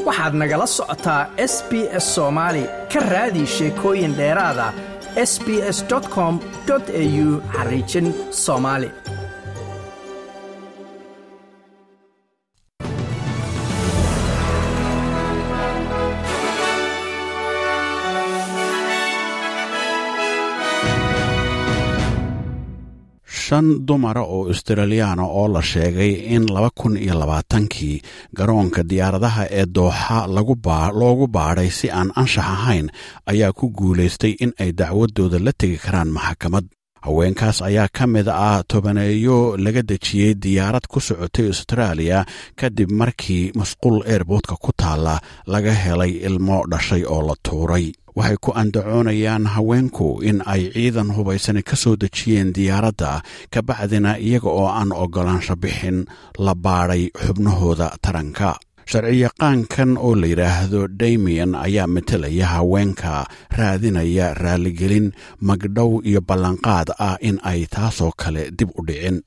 waxaad nagala socotaa s b s soomaali ka raadi sheekooyin dheeraada s b s com au xariijin soomaali shan dumara oo australiyaana oo la sheegay in laba kun iyo labaatankii garoonka diyaaradaha ee dooxa loogu baadhay si aan anshax ahayn ayaa ku guulaystay in ay dacwadooda la tegi karaan maxkamad haweenkaas ayaa ka mid ah tobaneeyo laga dejiyey diyaarad ku socotay austraaliya kadib markii masquul eerboodka ku taalla laga helay ilmo dhashay oo la tuuray waxay ku andacoonayaan haweenku in ay ciidan hubaysani ka soo dejiyeen diyaaradda kabacdina iyaga oo aan oggolaansho bixin la baadhay xubnahooda taranka sharciyaqaankan oo la yidhaahdo damian ayaa matelaya haweenka raadinaya raaligelin magdhow iyo ballanqaad ah in ay taasoo kale dib u dhicin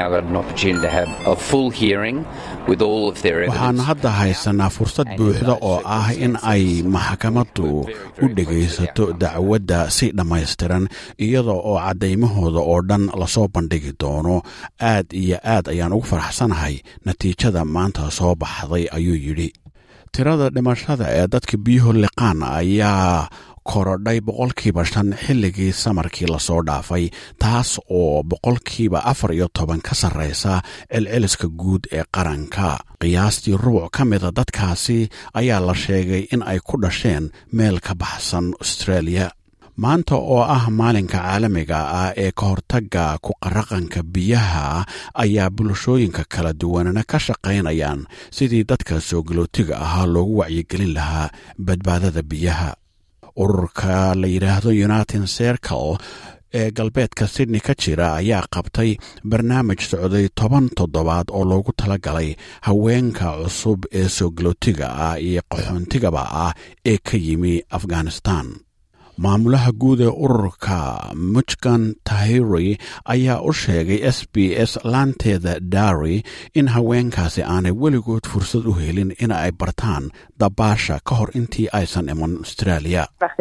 waxaan hadda haysanaa fursad buuxda oo ah in ay maxkamaddu u dhegaysato dacwadda si dhammaystiran iyada oo caddaymahooda oo dhan lasoo bandhigi doono aad iyo aad ayaan ugu faraxsanahay natiijada maanta soo baxday ayuu yidhi tirada dhimashada ee dadka biyuhu liqaan ayaa korodhay boqolkiiba shan xilligii samarkii lasoo dhaafay taas oo boqolkiiba afar iyo toban ka sarraysa celceliska guud ee qaranka qiyaastii rubuc ka mida dadkaasi ayaa la sheegay in ay ku dhasheen meel ka baxsan australia maanta oo ah maalinka caalamiga ah ee ka hortagga ku qaraqanka biyaha ayaa bulshooyinka kala duwanana ka shaqaynayaan sidii dadka soo galootiga ahaa loogu wacyigelin lahaa badbaadada biyaha ururka la yidhaahdo united circle ee galbeedka sydney ka jira ayaa qabtay barnaamij socday toban toddobaad oo loogu talagalay haweenka cusub ee soo galootiga ah iyo qaxoontigaba ah ee ka yimi afghanistan maamulaha guud ee ururka muchgan tahiri ayaa u sheegay s b s laanteeda dari in haweenkaasi aanay weligood fursad u helin in ay bartaan dabaasha ka hor intii aysan iman australia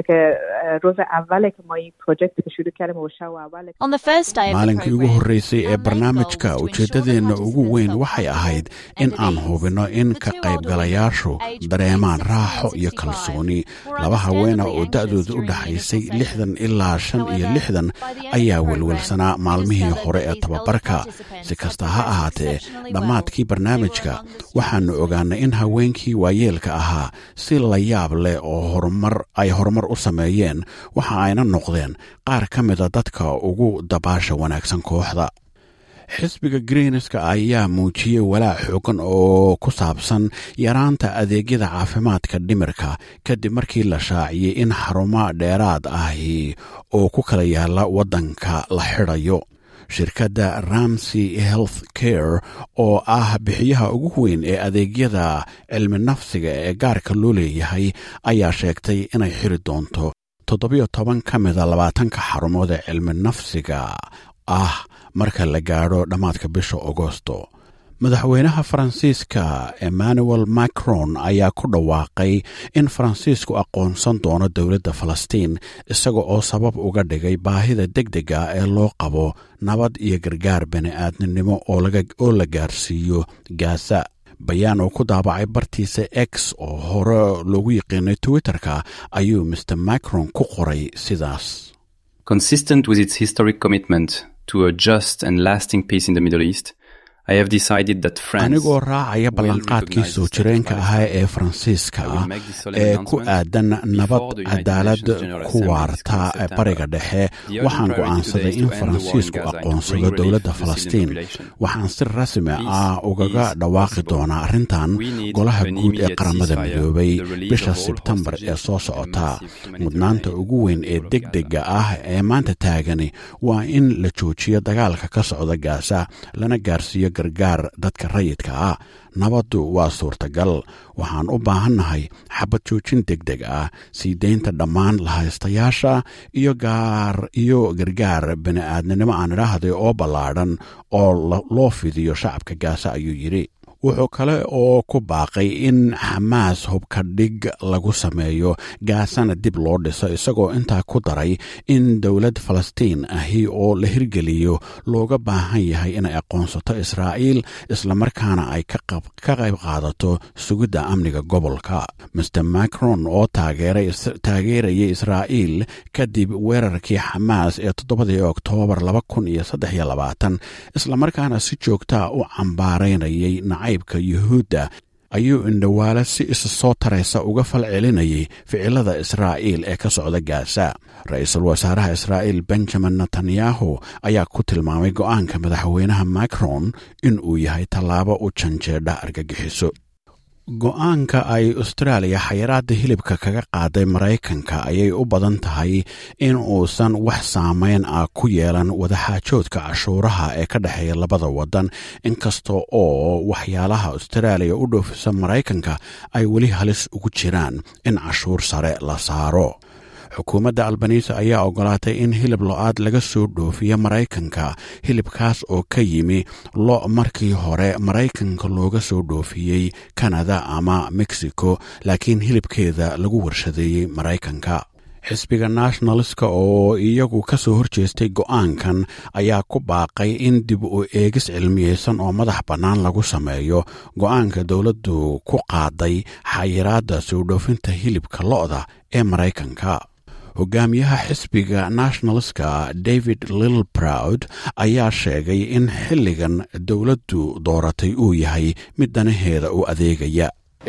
maalinkii ugu horreysay ee barnaamijka ujeeddadeenna ugu weyn waxay ahayd in aan hubinno in ka qaybgalayaashu dareemaan raaxo iyo kalsooni laba haweena oo da'dooda u dhaxaysay lixdan ilaa shan iyo lixdan ayaa welwelsanaa maalmihii hore ee tababarka si kasta ha ahaatee dhammaadkii barnaamijka waxaannu ogaanay in haweenkii waayeelka ahaa si la yaab leh oo horumar ay horumar u sameeyeen waxa ayna noqdeen qaar ka mida dadka ugu dabaasha wanaagsan kooxda xisbiga greenska ayaa muujiyey walaac xoogan oo ku saabsan yaraanta adeegyada caafimaadka dhimirka kadib markii la shaaciyey in xarumo dheeraad ahi oo ku kala yaala waddanka la xidhayo shirkadda ramsey health care oo ah bixiyaha ugu weyn ee adeegyada cilmi nafsiga ee gaarka loo leeyahay ayaa sheegtay inay xiri doonto toddobiyo toban ka mida labaatanka xarumood ee cilmi nafsiga ah marka la gaadho dhammaadka bisha agosto madaxweynaha faransiiska emmanuel macron ayaa ku dhawaaqay in faransiisku aqoonsan doono dowladda falastiin isaga oo sabab uga dhigay baahida deg dega ee loo qabo nabad iyo gargaar bani-aadninimo oo la gaarsiiyo gaza bayaan oo ku daabacay bartiisa x oo hore loogu yiqiinay twitterka ayuu mr macron ku qoray sidaas to a just and lasting peace in the Middle East, I have decided that France anigoo raacaya ballanqaadkii soo jireenka ahaa ee faransiiska ee ku aadan nabad cadaalad ku waarta bariga dhexe waxaan go'aansaday in faransiisku aqoonsado dowladda falastiin waxaan si rasmi ah ugaga dhawaaqi doonaa arrintan golaha guud ee qaramada midoobay bisha sebtembar ee soo socota mudnaanta ugu weyn ee degdega ah ee maanta taagani waa in la joojiyo dagaalka ka socda gaasa lana gaarsiiyo gargaar dadka rayidka ah nabaddu waa suurtagal waxaan u baahannahay xabad joojin deg deg ah sii daynta dhammaan lahaystayaasha iyo gaar iyo gargaar bani-aadninimo aan idhaahday oo ballaadhan oo loo fidiyo shacabka gaasa ayuu yidhi wuxuu kale oo ku baaqay in xamaas hubka dhig lagu sameeyo gaasana dib loo dhiso isagoo intaa ku daray in dowlad falastiin ahi oo la hirgeliyo looga baahan yahay inay aqoonsato israa'iil islamarkaana ay ka qayb qaadato sugidda amniga gobolka master macron oo taageerayay israa'iil kadib weerarkii xamaas ee toddobadii oktoobar islamarkaana si joogtaa u cambaaraynayay nacaybka yuhuudda ayuu indhowaale si isa soo taraysa uga fal celinayay ficilada israa'iil ee ka socda gaasa ra-iisul wasaaraha israa'iil benjamin netanyahu ayaa ku tilmaamay go'aanka madaxweynaha macron in uu yahay tallaabo u janjeedha argagixiso go-aanka ay austraaliya xayiraadda hilibka kaga qaaday maraykanka ayay u badan tahay in uusan wax saameyn ah ku yeelan wadaxaajoodka cashuuraha ee ka dhexeeya labada waddan inkasta oo waxyaalaha austraaliya u dhoofisa maraykanka ay weli halis ugu jiraan in cashuur sare la saaro xukuumadda albanisa ayaa ogolaatay in hilib lo-aad laga soo dhoofiyo maraykanka hilibkaas oo ka yimi lo markii hore maraykanka looga soo dhoofiyey kanada ama mexico laakiin hilibkeeda lagu warshadeeyey maraykanka xisbiga nationaliska oo iyagu ka soo horjeestay go'aankan ayaa ku baaqay in dib u eegis cilmiyeysan oo madax bannaan lagu sameeyo go'aanka dowladdu ku qaaday xayiraadda soo dhoofinta hilibka lo'da ee maraykanka hogaamiyaha xisbiga nationalska david lilproud ayaa sheegay in xilligan dowladdu dooratay uu yahay mid danaheeda u adeegaya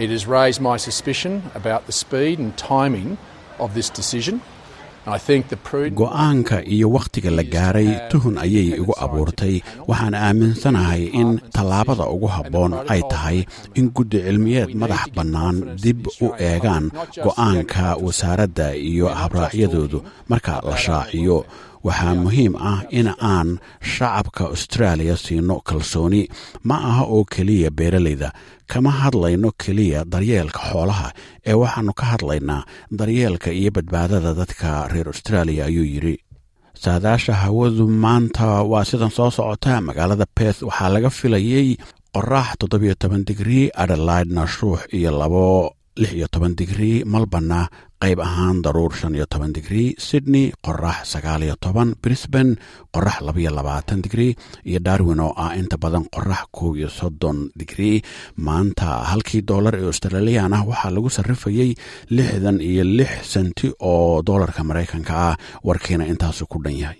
go-aanka iyo wakhtiga la gaaray tuhun ayay igu abuurtay waxaan aaminsanahay in tallaabada ugu habboon ay tahay in guddi cilmiyeed madax bannaan dib u eegaan go'aanka wasaaradda iyo habraacyadoodu marka la shaaciyo waxaa muhiim ah in aan shacabka austraaliya siino kalsooni ma aha oo keliya beeralayda kama hadlayno keliya daryeelka xoolaha ee waxaannu ka hadlaynaa daryeelka iyo badbaadada dadka reer austraaliya ayuu yidhi saadaasha hawadu maanta waa sidan soo socota magaalada beth waxaa laga filayey qorax toddobiyo toban digrii adelaidna shuux iyo labo lix iyo toban digrii malbana qayb ahaan daruur shan iyo toban digrii sydney qorax sagaal iyo toban brisban qorax labaiyo labaatan digrii iyo darwin oo ah inta badan qorax kow iyo soddon digrii maanta halkii doolar ee australiyan ah waxaa lagu sarrifayey lixdan iyo lix senti oo doolarka maraykanka ah warkiina intaasu ku dhan yahay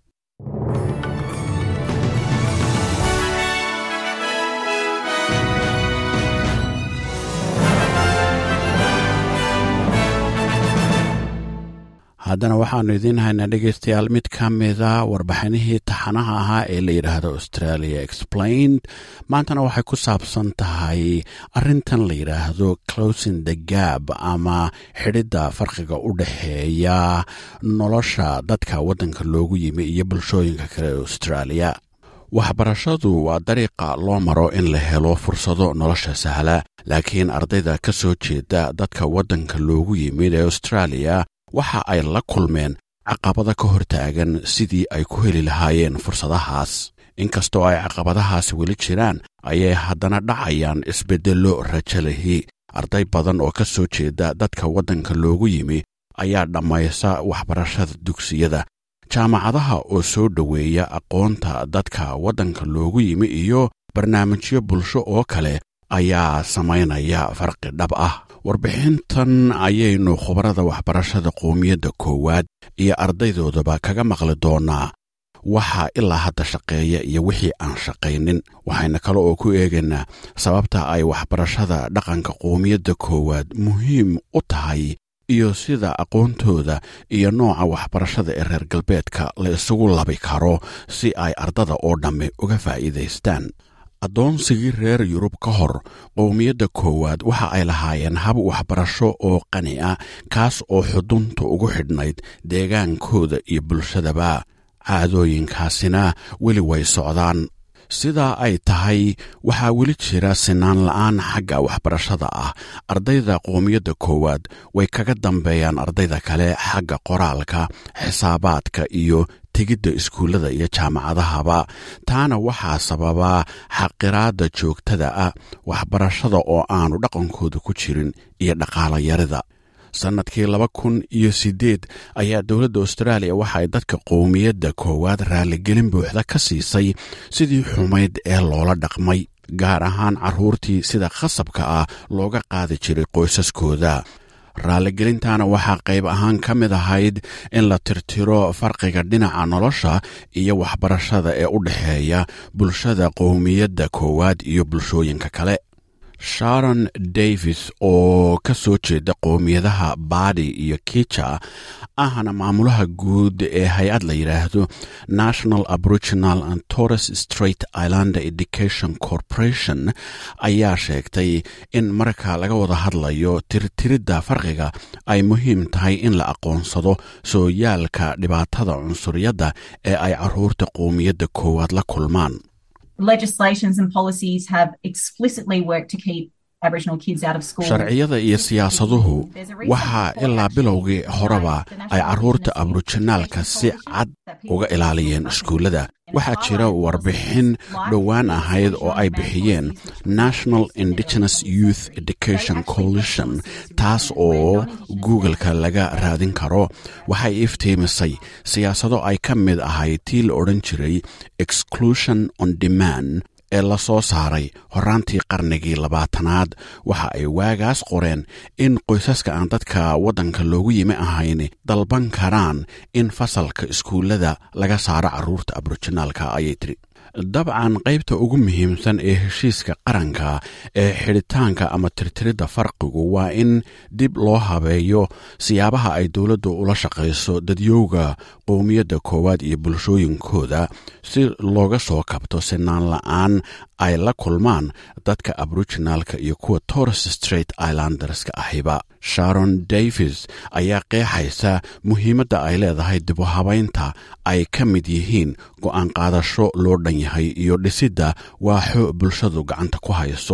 haddana waxaannu idiin haynaa dhegaystayaal mid ka mida warbixinihii taxanaha ahaa ee la yidhaahdo australia explained maantana waxay ku saabsan tahay arrintan la yidhaahdo closing the gab ama xidhidda farqiga u dhexeeya nolosha dadka waddanka loogu yimi iyo bulshooyinka kale ee australia waxbarashadu waa dariiqa loo maro in la helo fursado nolosha sahla laakiin ardayda ka soo jeeda dadka waddanka loogu yimid ee australia waxa ay la kulmeen caqabada ka hortaagan sidii ay ku heli lahaayeen fursadahaas inkastoo ay caqabadahaasi weli jiraan ayay haddana dhacayaan isbeddello rajo lihi arday badan oo ka soo jeeda dadka waddanka loogu yimi ayaa dhammaysa waxbarashada dugsiyada jaamacadaha oo soo dhoweeya aqoonta dadka waddanka loogu yimi iyo barnaamijyo bulsho oo kale ayaa samaynaya farqi dhab ah warbixintan ayaynu khubarada waxbarashada qowmiyadda koowaad iyo ardaydoodaba kaga maqli doonaa waxaa ilaa hadda shaqeeya iyo wixii aan shaqaynin waxayna kale oo ku eegaynaa sababta ay waxbarashada dhaqanka qowmiyadda koowaad muhiim u tahay iyo sida aqoontooda iyo nooca waxbarashada ee reer galbeedka la isugu labi karo si ay ardada oo dhamme uga faa'iidaystaan addoonsigii reer yurub ka hor qowmiyadda koowaad waxa ay lahaayeen hab waxbarasho oo qani ah kaas oo xudunta ugu xidhnayd deegaankooda iyo bulshadaba caadooyinkaasina weli way socdaan sidaa ay tahay waxaa weli jira sinaan la'aan xagga waxbarashada ah ardayda qowmiyadda koowaad way kaga dambeeyaan ardayda kale xagga qoraalka xisaabaadka iyo tegidda iskuullada iyo jaamacadahaba taana waxaa sababaa xaqiraadda joogtada ah waxbarashada oo aanu dhaqankooda ku jirin iyo dhaqaalayarida sannadkii laba kun iyo siddeed ayaa dowladda austraaliya waxa ay dadka qowmiyadda koowaad raaligelin buuxda ka siisay sidii xumayd ee loola dhaqmay gaar ahaan carruurtii sida khasabka ah looga qaadi jiray qoysaskooda raaligelintaana waxaa qayb ahaan ka mid ahayd in la tirtiro farqiga dhinaca nolosha iyo waxbarashada ee u dhexeeya bulshada qowmiyadda koowaad iyo bulshooyinka kale sharon davis oo ka soo jeeda qowmiyadaha baadi iyo kicha ahna maamulaha guud ee hay-ad la yidhaahdo national aboriginal and torres straight islander education corporation ayaa sheegtay in marka laga wada hadlayo tirtiridda farqiga ay muhiim tahay in la aqoonsado sooyaalka dhibaatada cunsuriyadda ee ay carruurta qowmiyadda koowaad la kulmaan legislations and policies have explicitly worked to keep sharciyada iyo siyaasaduhu waxaa ilaa bilowgii horeba ay carruurta aboriginaalka si cad uga ilaaliyeen iskuullada waxaa jira warbixin dhowaan ahayd oo ay bixiyeen national indigenous youth education coalition taas oo googleka laga raadin karo waxay iftiimisay siyaasado ay ka mid ahayd tii la odhan jiray exclusion on demand ee la soo saaray horaantii qarnigii labaatanaad waxa ay waagaas qoreen in qoysaska aan dadka waddanka loogu yimi ahayn dalban karaan in fasalka iskuullada laga saaro carruurta aboriginaalka ayay tiri dabcan qaybta ugu muhiimsan ee heshiiska qaranka ee xidhitaanka ama tirtiridda farqigu waa in dib loo habeeyo siyaabaha ay dowladdu ula shaqayso dadyowga qowmiyadda koowaad iyo bulshooyinkooda si looga soo kabto sinaan la-aan ay la kulmaan dadka aboriginaalka iyo kuwa torres straight islanderska ahiba sharon davis ayaa qeexaysa muhiimadda ay leedahay dibu habaynta ay ka mid yihiin go'aan qaadasho loo dhan yahay iyo dhisidda waaxo bulshadu gacanta ku hayso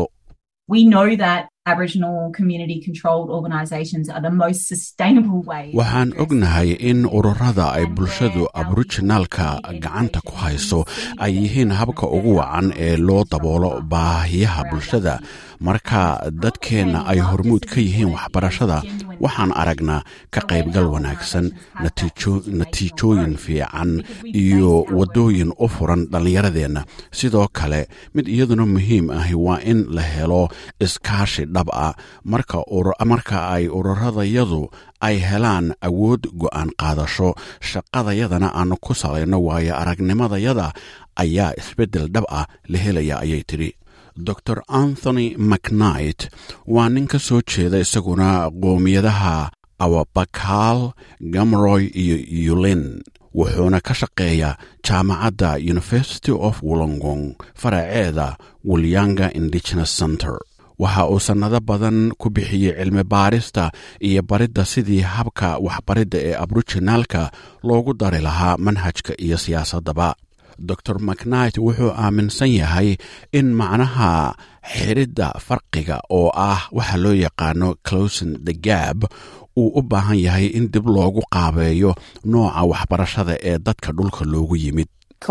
waxaan ognahay in ururada ay bulshadu aboriginaalka gacanta ku hayso ay yihiin habka ugu wacan ee loo daboolo baahiyaha bulshada marka dadkeenna ay hormuud ka yihiin waxbarashada waxaan aragnaa ka qaybgal wanaagsan natiijooyin fiican iyo waddooyin u furan dhallinyaradeenna sidoo kale mid iyaduna muhiim ahi waa in la helo iskaashi dhab ah marka ay ururadayadu ay helaan awood go'aan qaadasho shaqadayadana aanu ku salayno waayo aragnimadayada ayaa isbeddel dhab ah la helaya ayay tidhi dor anthony macnight waa nin ka soo jeeda isaguna qoomiyadaha awabakaal gamroy iyo yulin wuxuuna ka shaqeeyaa jaamacadda university of wollongong faraceeda wulyanga indigenous center waxa uu sannado badan ku bixiyey cilmi baarista iyo baridda sidii habka waxbaridda ee aboriginaalka loogu dari lahaa manhajka iyo siyaasaddaba dor macnight wuxuu aaminsan yahay in macnaha xidhidda farqiga oo ah waxa loo yaqaano closin the gab uu u baahan yahay in dib loogu qaabeeyo nooca waxbarashada ee dadka dhulka loogu yimid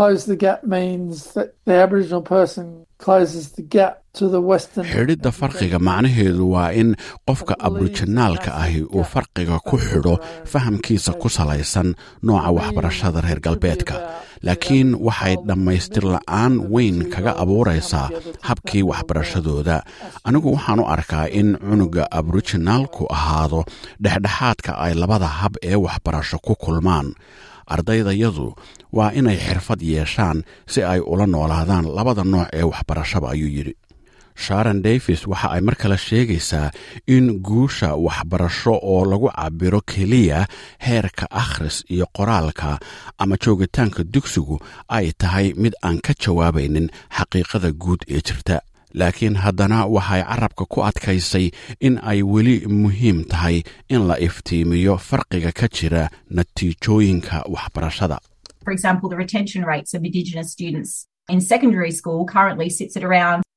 xidhidda farqiga macnaheedu waa in qofka aboriginaalka ahi uu farqiga ku xidho fahamkiisa ku salaysan nooca waxbarashada reer galbeedka laakiin waxay dhammaystir la'aan weyn kaga abuuraysaa habkii waxbarashadooda anigu waxaan u arkaa in cunuga aboriginaalku ahaado dhexdhexaadka ay labada hab ee waxbarasho ku kulmaan ardaydayadu waa inay xirfad yeeshaan si ay ula noolaadaan labada nooc ee waxbarashaba ayuu yidhi sharon davis waxa ay mar kale sheegaysaa in guusha waxbarasho oo lagu cabiro keliya heerka akhris iyo qoraalka ama joogitaanka dugsigu ay tahay mid aan ka jawaabaynin xaqiiqada guud ee jirta laakiin haddana waxay carabka ku adkaysay in ay weli muhiim tahay in la iftiimiyo farqiga ka jira natiijooyinka waxbarashada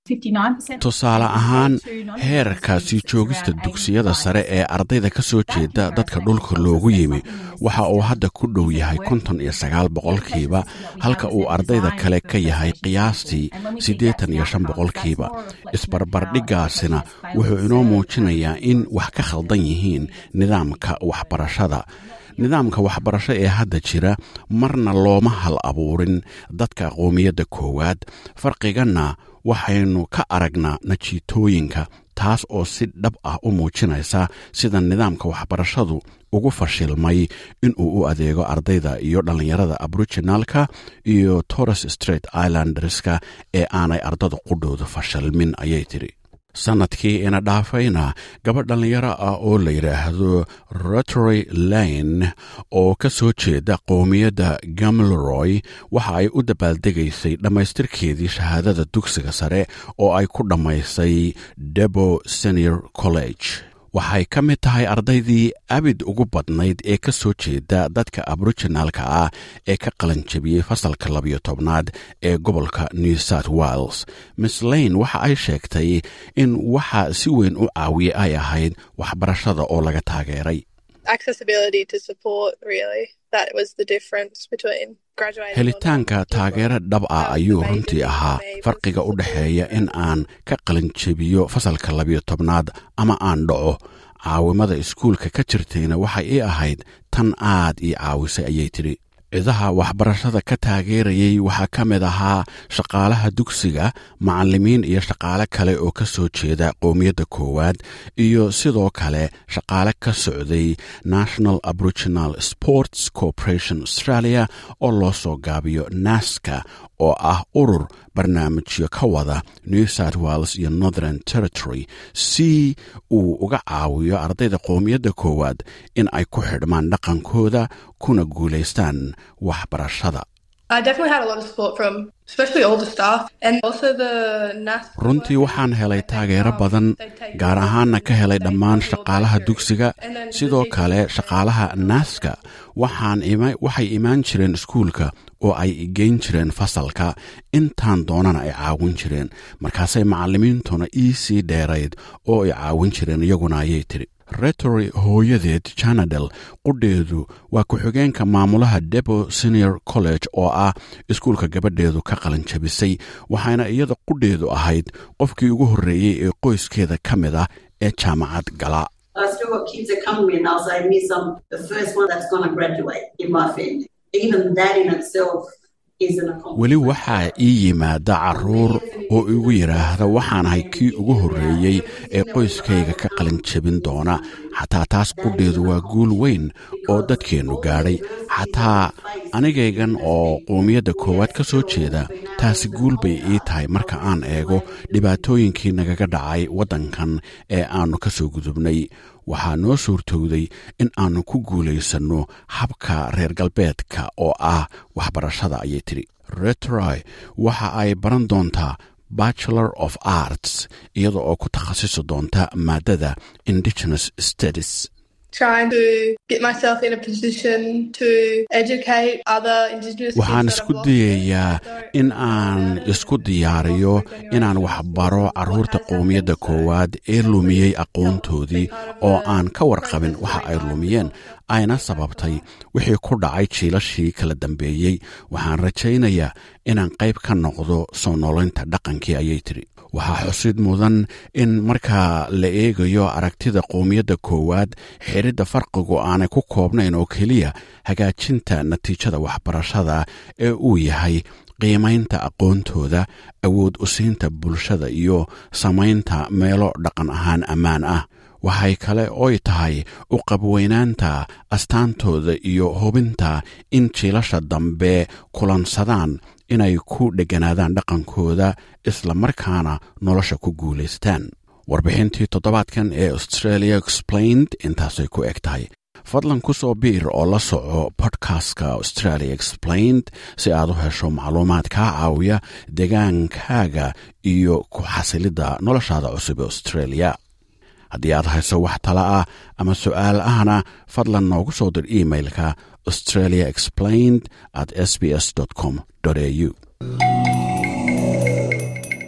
59%. tusaale ahaan heerka sii joogista dugsiyada sare ee ardayda ka soo jeeda dadka dhulka loogu yimi waxa uu hadda ku dhow yahay konton iyo sagaal boqolkiiba halka uu ardayda kale ka yahay qiyaastii siddeetan iyo shan boqolkiiba isbarbardhiggaasina wuxuu inoo muujinayaa in wax ka khaldan yihiin nidaamka waxbarashada nidaamka waxbarasho ee hadda jira marna looma hal abuurin dadka qoomiyadda koowaad farqiganna waxaynu ka aragnaa najiitooyinka taas oo si dhab ah u muujinaysa sida nidaamka waxbarashadu ugu fashilmay inuu u adeego ardayda iyo dhallinyarada aboriginalka iyo torres straight islanderska ee aanay ardada qudhooda fashilmin ayay tidhi sannadkii ina dhaafayna gabadh dhallinyaro ah oo la yidhaahdo rotory lane oo ka soo jeeda qowmiyadda gamleroy waxa ay u dabaaldegaysay dhammaystirkeedii shahaadada dugsiga sare oo ay ku dhammaysay debo senior college waxay ka mid tahay ardaydii abid ugu badnayd ee ka soo jeeda dadka aboriginalka ah ee ka qalanjabiyey fasalka labiyo tobnaad ee gobolka new south wales miss lane waxa ay sheegtay in waxa si weyn u caawiyey ay ahayd waxbarashada oo laga taageeray accessibility to support really that was the difference between graduating helitaanka taageero dhab ah ayuu runtii ahaa farqiga u dhexeeya in aan ka qalinjebiyo fasalka labiyo tobnaad ama aan dhaco caawimada iskuulka ka jirtayna waxay ii ahayd tan aad ii caawisay ayay tidhi cidaha waxbarashada ka taageerayay waxaa ka mid ahaa shaqaalaha dugsiga macallimiin iyo shaqaale kale oo ka soo jeeda qowmiyadda koowaad iyo sidoo kale shaqaale ka socday national aboriginal sports corporation australia oo loo soo gaabiyo naska oo ah urur barnaamijyo ka wada new south wales iyo northern territory si uu uga caawiyo ardayda qowmiyadda koowaad in ay ku xidhmaan dhaqankooda kuna guulaystaan waxbarashada I definitely had a lot of support from especially all the staff and also the NAS runtii waxaan helay taageero badan gaar ahaanna ka helay dhammaan shaqaalaha dugsiga sidoo kale shaqaalaha naaska waxaan waxay imaan jireen iskuulka oo ay geyn jireen fasalka intaan doonana ay caawin jireen markaasay macallimiintuna ii sii dheerayd oo ay caawin jireen iyaguna ayay tidhi retory hooyadeed janadel qudheedu waa ku-xigeenka maamulaha debo senior college oo ah iskuulka gabadheedu ka qalanjabisay waxaana iyada qudheedu ahayd qofkii ugu horreeyey ee qoyskeeda ka mid ah ee jaamacad gala I still got kids that come to me and they'll say, Miss, I'm the first one that's going to graduate in my family. Even that in itself is an accomplishment. weli waxaa ii yimaada carruur oo igu yidhaahda waxaanahay kii ugu horreeyey ee qoyskayga ka qalinjabin doona xataa taas qudheedu waa guul weyn oo dadkeennu gaadhay xataa anigaygan oo qowmiyadda koowaad ka soo jeeda taasi guul bay ii tahay marka aan eego dhibaatooyinkii nagaga dhacay waddankan ee aannu ka soo gudubnay waxaa noo suurtowday in aannu ku guulaysanno habka reer galbeedka oo ah waxbarashada ayay tidhi retroy waxa ay baran doontaa bachelor of arts iyada oo ku takhasisi doonta maadada indigenous studies trying to get myself in a position to educate other indigenous waxaan kids that isku have lost their dayayaa story. in aan isku diyaariyo inaan waxbaro carruurta qowmiyadda koowaad ee lumiyey aqoontoodii oo aan ka warqabin waxa ay lumiyeen ayna sababtay wixii ku dhacay jiilashii kala dambeeyey waxaan rajaynayaa inaan qayb ka noqdo soo noolaynta dhaqankii ayay tidhi waxaa xusid mudan in marka la eegayo aragtida qowmiyadda koowaad xiridda farqigu aanay ku koobnayn oo keliya hagaajinta natiijada waxbarashada ee uu yahay qiimaynta aqoontooda awood u siinta bulshada iyo samaynta meelo dhaqan ahaan ammaan ah waxay kale oy tahay u qabweynaanta astaantooda iyo hubinta in jiilasha dambe kulansadaan inay ku dheganaadaan dhaqankooda isla markaana nolosha ku guulaystaan warbixintii toddobaadkan ee australia explained intaasay ku eg tahay fadlan ku soo biir oo la soco bodkastka australia explained si aad u hesho macluumaad kaa caawiya degaankaaga iyo ku xasilidda noloshaada cusub ee australia haddii aad hayso wax tala ah ama su'aal ahna fadlan noogu soo dir imailka australia explained at sbs com au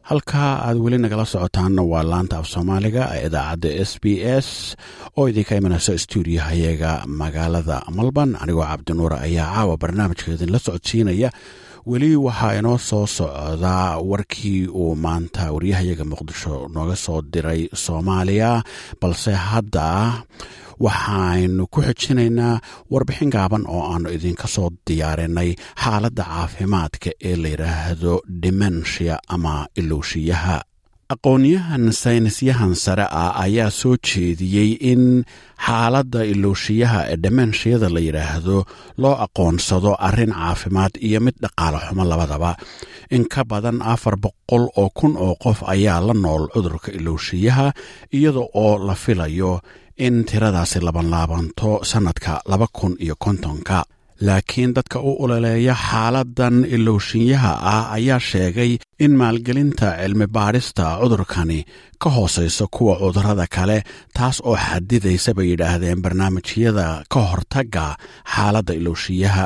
halkaa aad weli nagala socotaanna waa laanta af soomaaliga ee idaacadda s b s oo idinka imanayso stuudiyahayaga magaalada malban anigoo cabdinuura ayaa caawa barnaamijka idinla socodsiinaya weli waxaa inoo soo socdaa warkii uu maanta waryahayaga muqdisho nooga soo diray soomaaliya balse hadda waxaynu ku xijinaynaa warbixin gaaban oo aanu idinka soo diyaarinay xaaladda caafimaadka ee la yidhaahdo dimensia ama ilowshiyaha aqoonyahan saynisyahan sare ah ayaa soo jeediyey in xaaladda ilowshiyaha ee demenshiyada la yidhaahdo loo aqoonsado arrin caafimaad iyo mid dhaqaale xumo labadaba in ka badan afar boqol oo kun oo qof ayaa la nool cudurka ilowshiyaha iyada oo la filayo in tiradaasi labanlaabanto sannadka laba kun iyo kontonka laakiin dadka u uloleeya xaaladan ilowshinyaha ah ayaa sheegay in maalgelinta cilmi baadhista cudurkani ka hoosayso kuwa cudurrada kale taas oo xadidaysa bay yidhaahdeen barnaamijyada ka hortagga xaaladda ilowshiyaha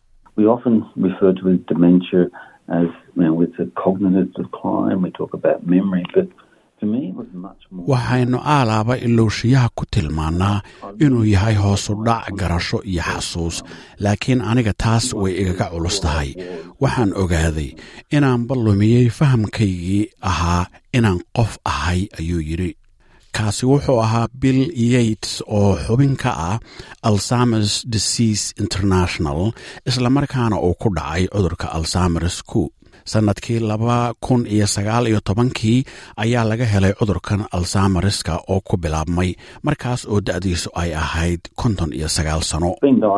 waxaynu aalaaba ilowshiyaha ku tilmaannaa inuu yahay hoosu dhac garasho iyo xasuus laakiin aniga taas way igaga culus tahay waxaan ogaaday inaanba lumiyey fahamkaygii ahaa inaan qof ahay ayuu yidhi kaasi wuxuu ahaa bill yates oo xubin ka ah alzamers disease international islamarkaana uu ku dhacay cudurka alzamers ku sannadkii laba kun iyo sagaal iyo tobankii ayaa laga helay cudurkan alzamariska oo ku bilaabmay markaas oo da'diisu ay ahayd konton iyo sagaal sano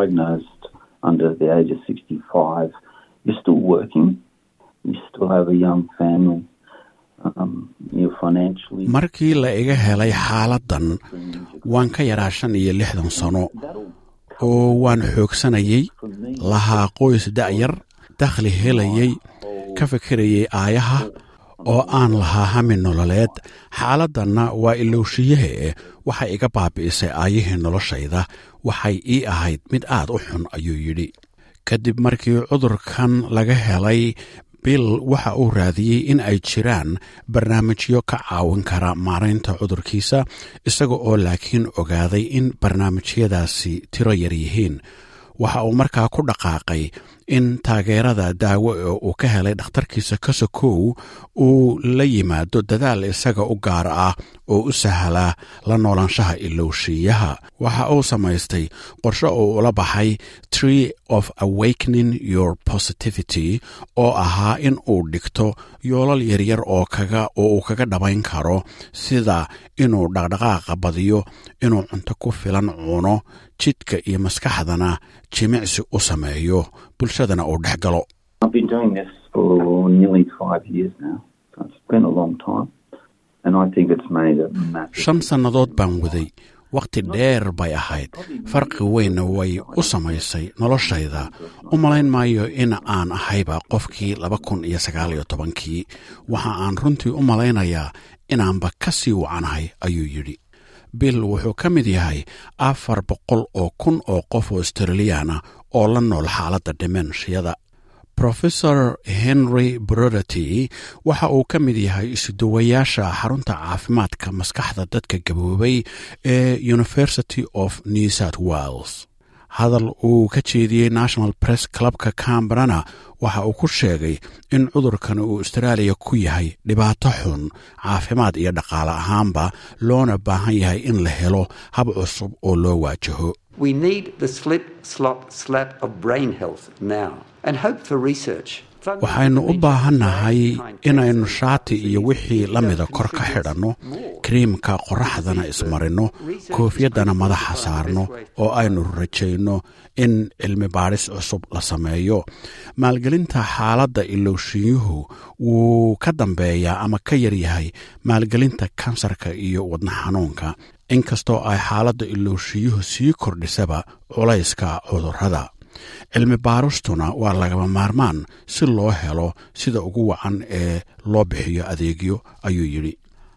markii la iga helay xaaladdan waan ka yaraa shan iyo lixdan sano oo waan xoogsanayay lahaa qoys da'yar dakhli helayay ka fikirayay aayaha oo aan lahaa hami nololeed xaaladdanna waa ilowshiyahe waxay iga baabi'isay aayihii noloshayda waxay ii ahayd mid aad u xun ayuu yidhi kadib markii cudurkan laga helay bill waxa uu raadiyey in ay jiraan barnaamijyo ka caawin kara maaraynta cudurkiisa isaga oo laakiin ogaaday in barnaamijyadaasi tiro yar yihiin waxa uu markaa ku dhaqaaqay in taageerada daawo oo uu ka helay dhakhtarkiisa kasokow uu la yimaado dadaal isaga u gaar ah oo u sahla la noolaanshaha ilowshiyaha waxa uu samaystay qorshe uu ula baxay tree of awakening your positivity oo ahaa in uu dhigto yoolal yaryar oo kaga oo uu kaga dhabayn karo sida inuu dhaqdhaqaaqa badiyo inuu cunto ku filan cuno jidhka iyo maskaxdana jimicsi u sameeyo bulshadana uu dhex galo shan sannadood baan waday wakhti dheer bay ahayd farqi weynna way u samaysay noloshayda u malayn maayo in aan ahayba qofkii laba kun iyo sagaal iyo tobankii waxa aan runtii u malaynayaa inaanba ka sii wacanahay ayuu yidhi bill wuxuu ka mid yahay afar boqol oo kun oo qof oo australiyaana oo la nool xaaladda dimenshiyada rofesor henry broderty waxa uu ka mid yahay isuduwayaasha xarunta caafimaadka maskaxda dadka gaboobay ee university of new south wales hadal uu ka jeediyey national press clubka cambrana waxa uu ku sheegay in cudurkan uu austraaliya ku yahay dhibaato xun caafimaad iyo dhaqaale ahaanba loona baahan yahay in la helo hab cusub oo loo waajaho waxaynu u baahannahay inaynu shaati iyo wixii la mida kor ka xidhanno kariimka qorraxdana ismarinno koofyaddana madaxa saarno oo aynu rajayno in cilmi baadhis cusub la sameeyo maalgelinta xaaladda ilowshiyuhu wuu ka dambeeyaa ama ka yaryahay maalgelinta kansarka iyo wadna xanuunka inkastoo ay xaaladda ilowshiyuhu sii kordhisaba culayska cudurrada cilmi baaristuna waa lagaba maarmaan si loo helo sida ugu wacan ee loo bixiyo adeegyo ayuu yidhi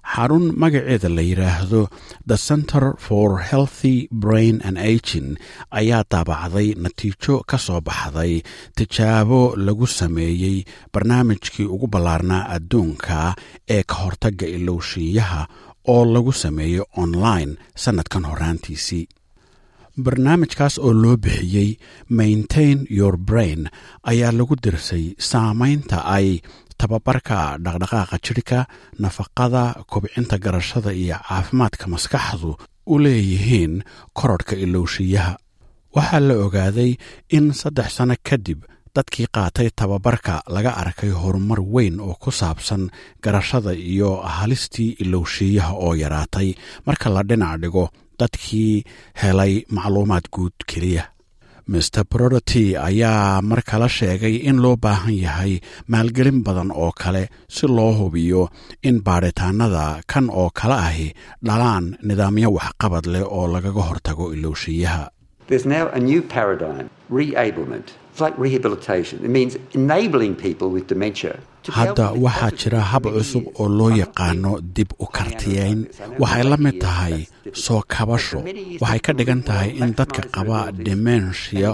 xarun magaceeda la yidhaahdo the center for healthy brain and agin ayaa daabacday natiijo ka soo baxday tijaabo lagu sameeyey barnaamijkii ugu ballaarnaa adduunka ee ka hortagga ilowshiiyaha oo lagu sameeyey online sannadkan horaantiisii barnaamijkaas oo loo bixiyey maintain your brain ayaa lagu dirsay saamaynta ay tababarka dhaqdhaqaaqa jidhka nafaqada kobcinta garashada iyo caafimaadka maskaxdu u leeyihiin korodhka ilowshiyaha waxaa la ogaaday in saddex sanno kadib dadkii qaatay tababarka laga arkay horumar weyn oo ku saabsan garashada iyo halistii ilowshiyaha oo yaraatay marka la dhinac dhigo dadkii helay macluumaad guud keliya master broderty ayaa mar kale sheegay in loo baahan yahay maalgelin badan oo kale si loo hubiyo in baadhitaanada kan oo kale ahi dhalaan nidaamyo waxqabad leh oo lagaga hortago ilowshiyaha There's now a new paradigm, reablement. It's like rehabilitation. It means enabling people with dementia to be able hadda to waxaa cope jira with hab many cusub years oo loo of yaqaano dib u kartiyeyn waxay la mid tahay soo kabasho waxay ka dhigan tahay in dadka qaba demensia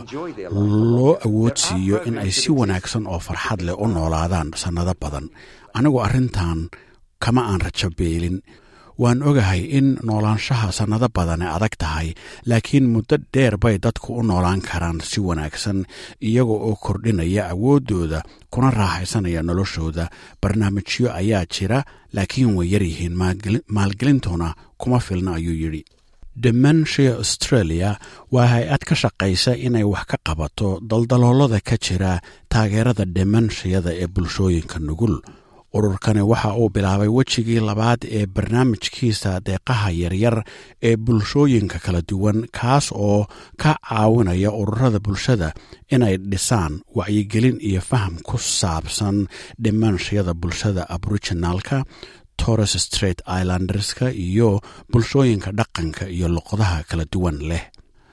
loo awoodsiiyo in ay si wanaagsan oo farxad leh u noolaadaan sannado badan anigu arrintan kama aan rajo beelin waan ogahay in noolaanshaha sannado badane adag tahay laakiin muddo dheer bay dadku u noolaan karaan si wanaagsan iyaga oo kordhinaya awooddooda kuna raaxaysanaya noloshooda barnaamijyo ayaa jira laakiin way yaryihiin maalgeli- maalgelintuna kuma filna ayuu yidhi dementia australia waa hay-ad ka shaqaysa inay wax ka qabato daldaloolada ka jira taageerada demenshiyada ee bulshooyinka nugul ururkani waxa uu bilaabay wejigii labaad ee barnaamijkiisa deeqaha yaryar ee bulshooyinka kala duwan kaas oo ka caawinaya ururada bulshada inay dhisaan wacyigelin iyo faham ku saabsan dhimanshiyada bulshada aboriginalka torres straight islanderska iyo bulshooyinka dhaqanka iyo luqadaha kala duwan leh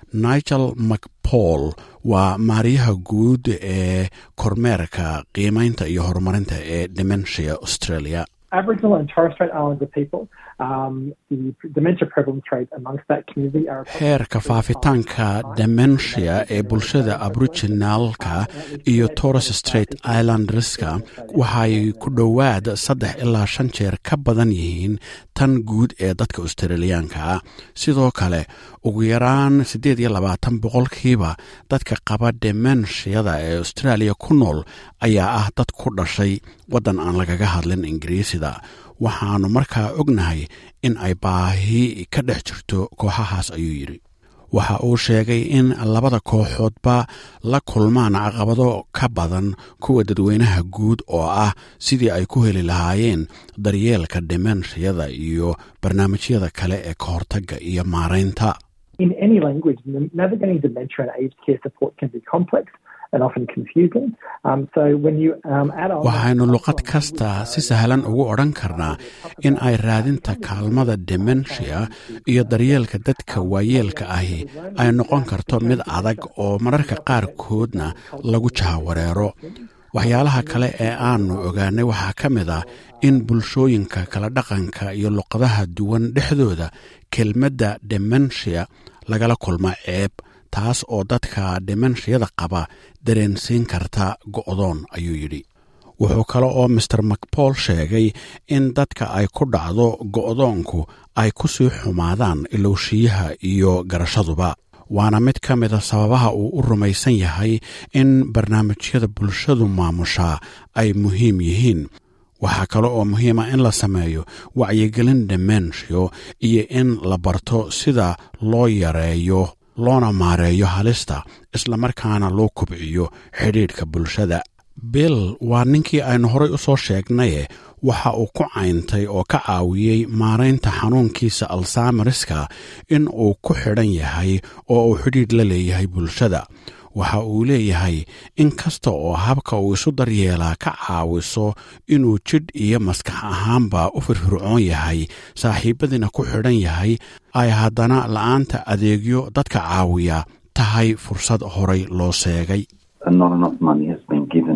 nigel macpaul waa maariyaha guud ee kormeerka qiimaynta iyo horumarinta ee dementia australia Aboriginal and Torres Strait Islander people, um, the dementia prevalence rate amongst that community are heerka faafitaanka dementia ee bulshada aboriginalka iyo torres straight islanderska waxay ku dhowaad saddex ilaa shan jeer ka badan yihiin tan guud ee dadka australiyaanka ah sidoo kale ugu yaraan siddeed iyo labaatan boqolkiiba dadka qaba demenshiyada ee australia ku nool ayaa ah dad ku dhashay waddan aan lagaga hadlin ingiriisida waxaannu markaa ognahay in ay baahi ka dhex jirto kooxahaas ayuu yidhi waxa uu sheegay in labada kooxoodba la kulmaan caqabado ka badan kuwa dadweynaha guud oo ah sidii ay ku heli lahaayeen daryeelka demenshiyada iyo barnaamijyada kale ee ka hortagga iyo maaraynta in any language. Navigating dementia and aged care support can be complex and often confusing. Um, so when you um, add on, waxaynu luqad kasta si sahlan ugu odhan karnaa in ay raadinta kaalmada dementia iyo daryeelka dadka waayeelka ahi ay noqon karto mid adag oo mararka qaarkoodna lagu jahawareero waxyaalaha kale ee aannu ogaanay waxaa ka mid ah in bulshooyinka kala dhaqanka iyo luqadaha duwan dhexdooda kelmadda dementia lagala kulmo ceeb taas oo dadka demenshiyada qaba dareensiin karta go'doon ayuu yidhi wuxuu kale oo master macpaul sheegay in dadka ay ku dhacdo go'doonku ay ku sii xumaadaan ilowshiyaha iyo garashaduba waana mid ka mida sababaha uu u rumaysan yahay in barnaamijyada bulshadu maamushaa ay muhiim yihiin waxaa kale oo muhiima in la sameeyo wacyigelin demensio iyo in la barto sida loo yareeyo loona maareeyo halista islamarkaana loo kobciyo xidhiidhka bulshada bill waa ninkii aynu horay u soo sheegnaye waxa uu ku cayntay oo ka caawiyey maaraynta xanuunkiisa alsamariska in uu ku xidhan yahay oo uu xidhiidh la leeyahay bulshada waxa uu leeyahay in kasta oo habka uu isu daryeelaa ka caawiso inuu jidh iyo maskax ahaanba u firfircoon yahay saaxiibadiina ku xidhan yahay ay haddana la'aanta adeegyo dadka caawiya tahay fursad horay loo seegay not enough money has been given to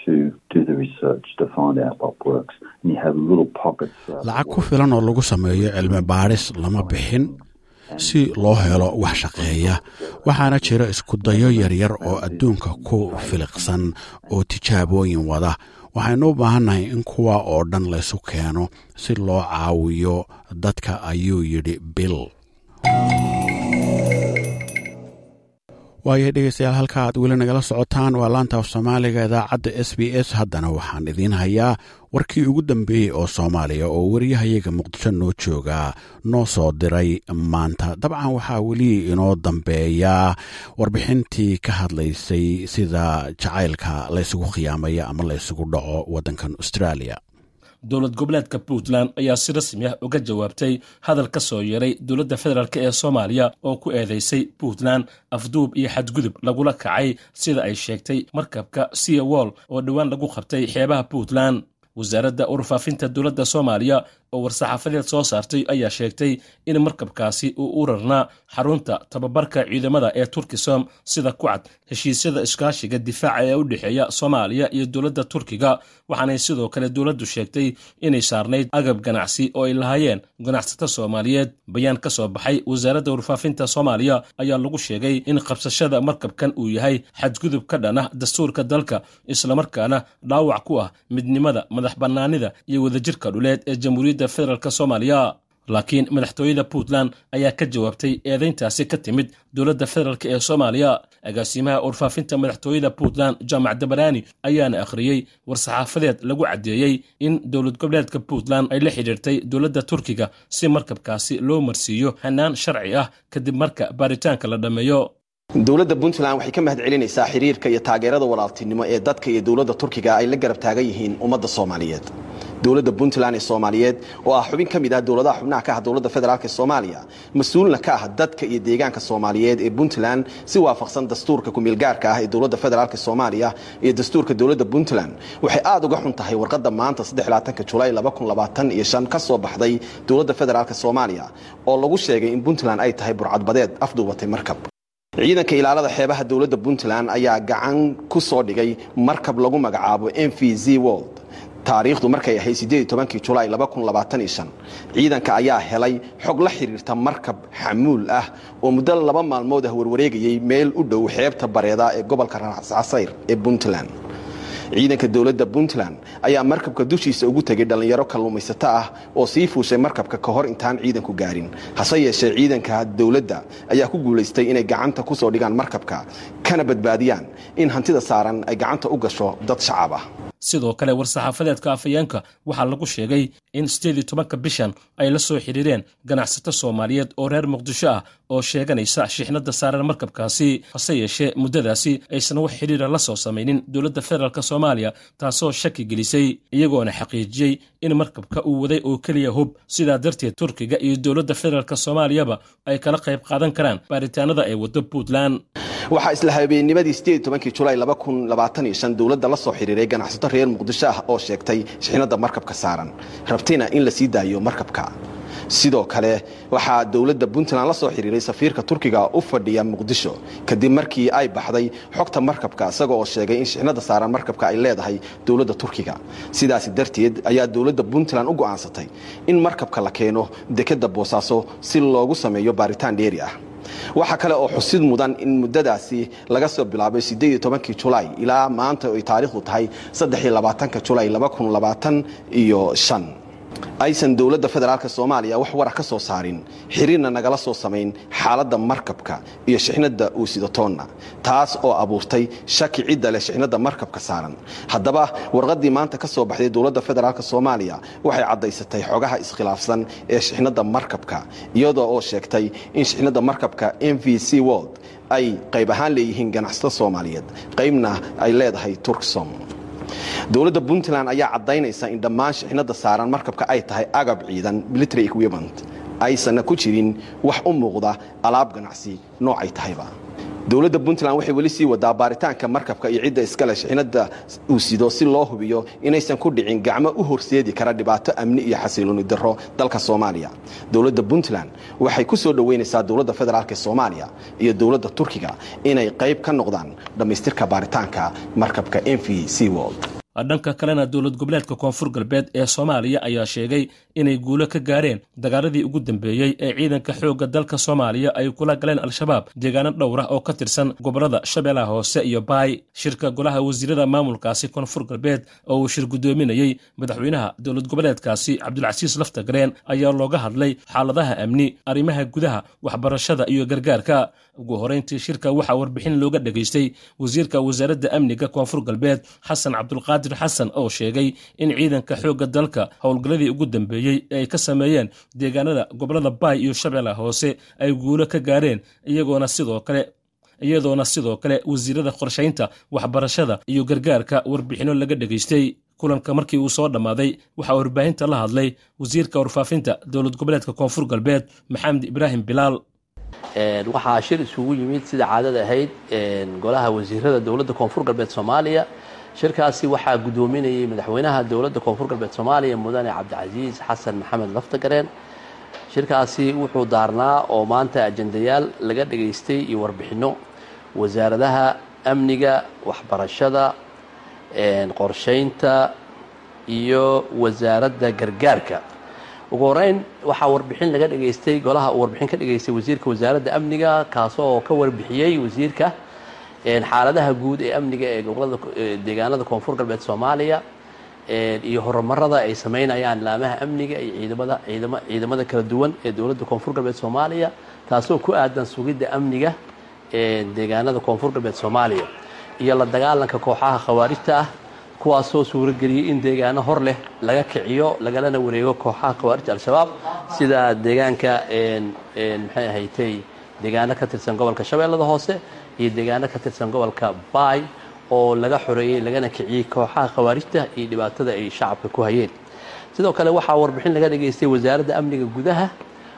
lacag ku filan oo lagu sameeyo cilmi baadhis lama bixin si loo helo wax shaqeeya waxaana jira iskudayo yaryar oo adduunka ku filiqsan oo tijaabooyin wada waxaynu u baahannahay in kuwa oo dhan laysu keeno si loo caawiyo dadka ayuu yidhi bill waayo dhegeystayaal halka aad weli nagala socotaan waa laanta af soomaaliga idaacadda s b s haddana waxaan idiin hayaa warkii ugu dambeeyey oo soomaaliya oo wariyahayaga muqdisho noo jooga noo soo diray maanta dabcan waxaa weli inoo dambeeyaa warbixintii ka hadlaysay sida jacaylka laysugu khiyaamaya ama laysugu dhaco waddankan australia dowlad goboleedka puntland ayaa si rasmi ah uga jawaabtay hadal ka soo yeeray dowladda federaalk ee soomaaliya oo ku eedeysay puntland afduub iyo xadgudub lagula kacay sida ay sheegtay markabka sea wall oo dhowaan lagu qabtay xeebaha puntland wasaaradda warfaafinta dowladda soomaaliya oo war-saxaafadeed soo saartay ayaa sheegtay in markabkaasi uu u rarnaa xarunta tababarka ciidamada ee turkisom sida ku cad heshiisyada iskaashiga difaaca ee u dhexeeya soomaaliya iyo dowladda turkiga waxaanay sidoo kale dowladdu sheegtay inay saarnayd agab ganacsi oo ay lahaayeen ganacsato soomaaliyeed bayaan ka soo baxay wasaaradda warfaafinta soomaaliya ayaa lagu sheegay in qabsashada markabkan uu yahay xadgudub ka dhan ah dastuurka dalka islamarkaana dhaawac ku ah midnimada madax bannaanida iyo wadajirka dhuleed ee jamhuuriyadda federaalk soomaaliya laakiin madaxtooyada puntland ayaa ka jawaabtay eedayntaasi ka timid dowladda federaalk ee soomaaliya agaasimaha warfaafinta madaxtooyada puntland jaamac dabaraani ayaana akhriyey war-saxaafadeed lagu caddeeyey in dowlad goboleedka puntland ay la xidhiirtay dowladda turkiga si markabkaasi loo marsiiyo hanaan sharci ah kadib marka baaritaanka la dhammeeyo dowladda puntland waxay ka mahad celinaysaa xiriirka iyo taageerada walaaltinimo ee dadka iyo dowladda turkiga ay la garab taagan yihiin ummadda soomaaliyeed dowladda puntland ee soomaaliyeed oo ah xubin ka mid ah dowladaha xubnaha ka ah dowladda federaalk ee soomaaliya mas-uulna ka ah dadka iyo deegaanka soomaaliyeed ee puntland si waafaqsan dastuurka kumeelgaarka ah ee dowladda federaalk soomaaliya iyo dastuurka dowladda puntland waxay aad uga xun tahay warqadda maanta julaay ka soo baxday dowladda federaalk soomaaliya oo lagu sheegay in puntland ay tahay burcadbadeed afduubatay markab ciidanka ilaalada xeebaha dowladda puntland ayaa gacan ku soo dhigay markab lagu magacaabo m v z world taariikhdu markay ahayd julaay ciidanka ayaa helay xog la xiriirta markab xamuul ah oo muddo laba maalmood ah warwareegayay meel u dhow xeebta bareeda ee gobolka casayr ee puntland ciidanka dowladda puntland ayaa markabka dushiisa ugu tegay dhallinyaro kalluumaysato ah oo sii fuushay markabka ka hor intaan ciidanku gaarin hase yeeshee ciidanka dowladda ayaa ku guulaystay inay gacanta ku soo dhigaan markabka kana badbaadiyaan in hantida saaran ay gacanta u gasho dad shacab ah sidoo kale war-saxaafadeedka afayeenka waxaa lagu sheegay in sideed iyo tobanka bishan ay la soo xidhiireen ganacsato soomaaliyeed oo reer muqdisho ah oo sheeganaysa shixnada saaran markabkaasi hase yeeshee muddadaasi aysan wax xidhiira la soo samaynin dowladda federaalk soomaaliya taasoo shaki gelisay iyagoona xaqiijiyey in markabka uu waday oo keliya hub sidaa darteed turkiga iyo dowladda federaalk soomaaliyaba ay kala qayb qaadan karaan baaritaanada ay waddo puntland waxaa isla habeennimadii julaay dowladda la soo xiriiray ganacsato reer muqdisho ah oo sheegtay shixnada markabka saaran rabtina in la sii daayo markabka sidoo kale waxaa dowladda puntland la soo xiriiray safiirka turkiga u fadhiya muqdisho kadib markii ay baxday xogta markabka isaga oo sheegay in shixnada saaran markabka ay leedahay dowladda turkiga sidaasi darteed ayaa dowladda puntland u go'aansatay in markabka la keeno dekadda boosaaso si loogu sameeyo baaritaan dheeri ah waxaa kale oo xusid mudan in muddadaasi laga soo bilaabay julaay ilaa maanta ay taariikhdu tahay julaay iyo aysan dowladda federaalk soomaaliya wax wara ka soo saarin xiriirna nagala soo samayn xaaladda markabka iyo shixnada uu sidatoonna taas oo abuurtay shaki cidda leh shixnada markabka saaran haddaba warqaddii maanta ka soo baxday dowladda federaalk soomaaliya waxay caddaysatay xogaha iskhilaafsan ee shixnada markabka iyadoo oo sheegtay in shixnada markabka m v c world ay qayb ahaan leeyihiin ganacsato soomaaliyeed qaybna ay leedahay turksom dowladda puntland ayaa caddaynaysa in dhammaan shixnada saaran markabka ay tahay agab ciidan military equipment aysanna ku jirin wax u muuqda alaab ganacsi noocay tahayba dowladda puntland waxay weli sii wadaa baaritaanka markabka iyo cidda iskale shixnada uu sido si loo hubiyo inaysan ku dhicin gacmo u horseedi kara dhibaato amni iyo xasilooni darro dalka soomaaliya dowladda puntland waxay ku soo dhoweynaysaa dowladda federaalk soomaaliya iyo dowladda turkiga inay qayb ka noqdaan dhammaystirka baaritaanka markabka m v c world dhanka kalena dowlad goboleedka koonfur galbeed ee soomaaliya ayaa sheegay inay guulo ka gaareen dagaaladii ugu dambeeyey ee ciidanka xoogga dalka soomaaliya ay kula galeen al-shabaab deegaano dhowr ah oo ka tirsan gobolada shabeellaha hoose iyo baay shirka golaha wasiirada maamulkaasi koonfur galbeed oo uu shir guddoominayey madaxweynaha dowlad goboleedkaasi cabdulcasiis laftagareen ayaa looga hadlay xaaladaha amni arrimaha gudaha waxbarashada iyo gargaarka ugu horeyntii shirka waxaa warbixin looga dhegaystay wasiirka wasaaradda amniga koonfur galbeed xasan cabdulqaadir xasan oo sheegay in ciidanka xoogga dalka howlgalladii ugu dambeeyey ee ay ka sameeyeen deegaanada gobolada baay iyo shabeellaha hoose ay guulo ka gaareen iyagoona sidoo kale iyadoona sidoo kale wasiirada qorshaynta waxbarashada iyo gargaarka warbixinno laga dhegaystay kulanka markii uu soo dhammaaday waxaa warbaahinta la hadlay wasiirka warfaafinta dowlad goboleedka koonfur galbeed maxamed ibraahim bilaal waxaa shir isugu yimid sida caadada ahayd golaha wasiirada dowladda koonfur galbeed soomaaliya shirkaasi waxaa guddoominayay madaxweynaha dowladda koonfur galbeed soomaaliya mudane cabdicasiis xasan maxamed laftagareen shirkaasi wuxuu daarnaa oo maanta ajendayaal laga dhegaystay iyo warbixinno wasaaradaha amniga waxbarashada qorshaynta iyo wasaaradda gargaarka ugu horeyn waxaa warbixin laga dhegaystay golaha uu warbixin ka dhegaystay wasiirka wasaaradda amniga kaasoo ka warbixiyey wasiirka xaaladaha guud ee amniga ee gobolada deegaanada koonfur galbeed soomaaliya iyo horumarada ay sameynayaan laamaha amniga iyo ciidamada ciidama ciidamada kala duwan ee dowladda koonfur galbeed soomaaliya taasoo ku aadan sugidda amniga deegaanada koonfur galbeed soomaaliya iyo la dagaalanka kooxaha khawaarijta ah kuwaasoo suurageliyey in deegaano hor leh laga kiciyo lagalana wareego kooxaha khawaarijta al-shabaab sida deegaanka maxay ahaydtay deegaano ka tirsan gobolka shabeellada hoose iyo deegaano ka tirsan gobolka baay oo laga xoreeyey lagana kiciyey kooxaha khawaarijta iyo dhibaatada ay shacabka ku hayeen sidoo kale waxaa warbixin laga dhegaystay wasaaradda amniga gudaha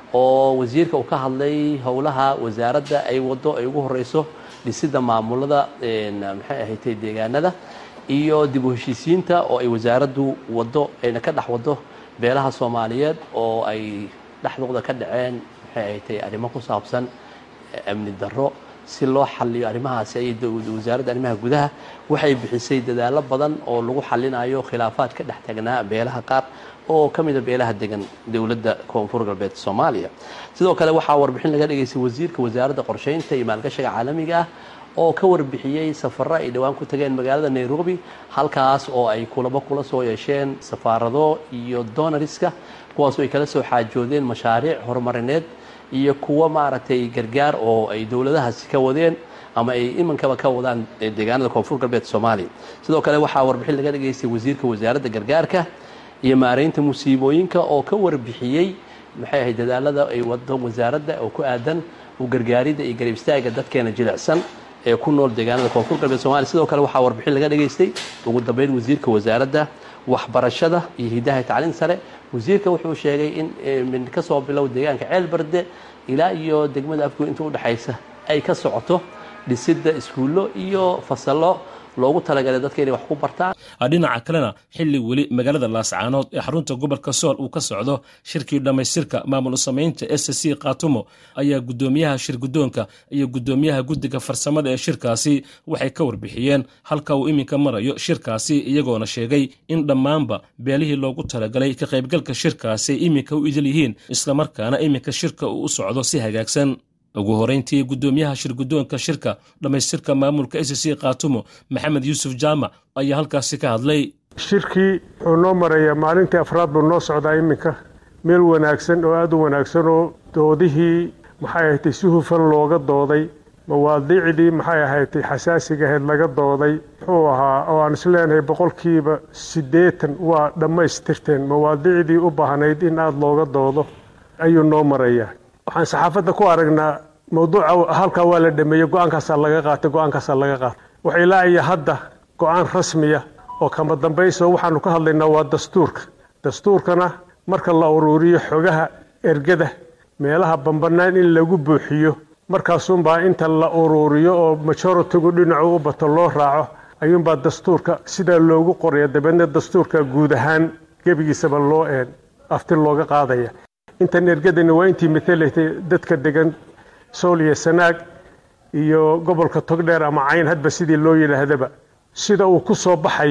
oo wasiirka uu ka hadlay howlaha wasaaradda ay wado ay ugu horeyso dhisidda maamulada maxay ahaydtay deegaanada iyo dib u heshiisiinta oo ay wasaaraddu wado ayna ka dhex wado beelaha soomaaliyeed oo ay dhexdooda ka dhaceen maxay ahaydtay arrimo ku saabsan amni darro si loo xaliyo arrimahaasi ay wasaaradda arrimaha gudaha waxay bixisay dadaallo badan oo lagu xalinayo khilaafaad ka dhex tagnaa beelaha qaar oo ka mida beelaha degan dowladda koonfur galbeed soomaaliya sidoo kale waxaa warbixin laga dhegaystay wasiirka wasaaradda qorshaynta iyo maalgashiga caalamiga ah oo ka warbixiyey safaro ay dhowaan ku tageen magaalada nairobi halkaas oo ay kulamo kula soo yeesheen safaarado iyo donariska kuwaasoo ay kala soo xaajoodeen mashaariic horumarineed iyo kuwo maaragtay gargaar oo ay dowladahaasi ka wadeen ama ay imankaba ka wadaan deegaanada koonfur galbeed soomaaliya sidoo kale waxaa warbixin laga dhegaystay wasiirka wasaaradda gargaarka iyo maareynta musiibooyinka oo ka warbixiyey maxay ahayd dadaalada ay wado wasaaradda oo ku aadan u gargaaridda iyo garab istaaga dadkeena jilicsan ee ku nool deegaanada koonfur galbeed somalia sidoo kale waxaa warbixin laga dhegaystay ugu dambeyn wasiirka wasaaradda waxbarashada iyo hidaha tacliin sare wasiirka wuxuu sheegay in ka soo bilow deegaanka ceel barde ilaa iyo degmada afgoy inta udhexaysa ay ka socoto dhisidda iskuullo iyo fasallo loogu talagalay dadka inay wax ku bartaan dhinaca kalena xilli weli magaalada laascaanood ee xarunta gobolka sool uu ka socdo shirkii dhammaystirka maamul samaynta s c kaatumo ayaa guddoomiyaha shir guddoonka iyo guddoomiyaha guddiga farsamada ee shirkaasi waxay ka warbixiyeen halka uu iminka marayo shirkaasi iyagoona sheegay in dhammaanba beelihii loogu talagalay ka qaybgalka shirkaasi ay iminka u idil yihiin islamarkaana iminka shirka uu u socdo si hagaagsan ugu horeyntii guddoomiyaha shir guddoonka shirka dhammaystirka maamulka s c kaatumo maxamed yuusuf jaamac ayaa halkaasi ka hadlay shirkii wuxuu noo marayaa maalintii afraad buu noo socdaa iminka meel wanaagsan oo aada u wanaagsan oo doodihii maxay ahaydtay si hufan looga dooday mawaadiicdii maxay ahaydtay xasaasiga ahayd laga dooday muxuu ahaa oo aan isleenahay boqolkiiba siddeetan waa dhammaystirteen mawaadiicdii u baahnayd in aada looga doodo ayuu noo marayaa waxaan saxaafadda ku aragnaa mawduuca halkaa waa la dhameeyey go-aankaasaa laga qaatay go-aankaasaa laga qaatay waxa ilaa iyo hadda go-aan rasmiya oo kama dambayso waxaanu ka hadlaynaa waa dastuurka dastuurkana marka la uruuriyo xogaha ergada meelaha bambanaan in lagu buuxiyo markaasuunbaa inta la uruuriyo oo majoritigu dhinacu u bato loo raaco ayuunbaa dastuurka sidaa loogu qoraya dabeedna dastuurka guud ahaan gebigiisaba loo een afti looga qaadaya intan ergadani waa intii matalatay dadka degan sool iyo sanaag iyo gobolka togdheer ama cayn hadba sidii loo yidhaahdaba sida uu ku soo baxayo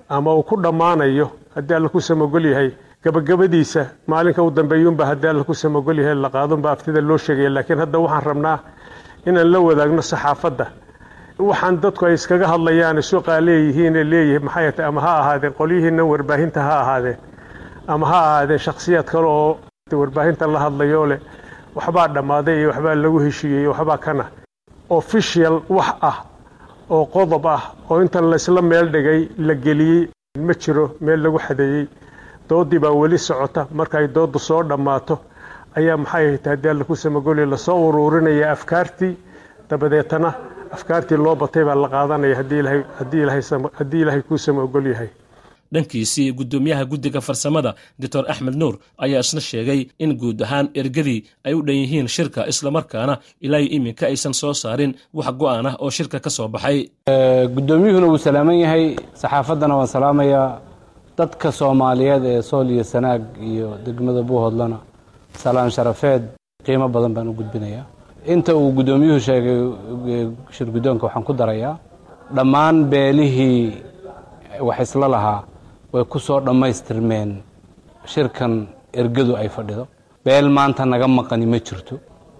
ama uu ku dhammaanayo haddii alla ku samogol yahay gabagabadiisa maalinka u dambeeyuunba haddii alla ku samogol yahay la qaadunba aftida loo sheegaya laakiin hadda waxaan rabnaa inaan la wadaagno saxaafadda waxaan dadku ay iskaga hadlayaan suuqaa leeyihiine leeyihi maxay tahay ama ha ahaadeen qolyihiina warbaahinta ha ahaadeen ama ha ahaadeen shakhsiyaad kale oo warbaahinta la hadlayoo leh waxbaa dhammaaday iyo waxbaa lagu heshiiyey iyo waxbaa kana official wax ah oo qodob ah oo intan laysla meel dhigay la geliyey ma jiro meel lagu xadeeyey doodii baa weli socota markay dooddu soo dhammaato ayaa maxay tahay haddii alla ku samagolya lasoo uruurinaya afkaartii dabadeetana afkaartii loo batay baa la qaadanaya haddii ilaahay kuu sama ogol yahay dhankiisii guddoomiyaha guddiga farsamada doctor axmed nuur ayaa isna sheegay in guud ahaan ergadii ay u dhan yihiin shirka islamarkaana ilaa iminka aysan soo saarin wax go'aan ah oo shirka ka soo baxay guddoomiyuhuna wuu salaaman yahay saxaafaddana waan salaamayaa dadka soomaaliyeed ee sool iyo sanaag iyo degmada buuhoodlana salaan sharafeed qiimo badan baan u gudbinayaa inta uu guddoomiyuhu sheegay shir guddoonka waxaan ku darayaa dhammaan beelihii wax isla lahaa way ku soo dhammaystirmeen shirkan ergadu ay fadhido beel maanta naga maqani ma jirto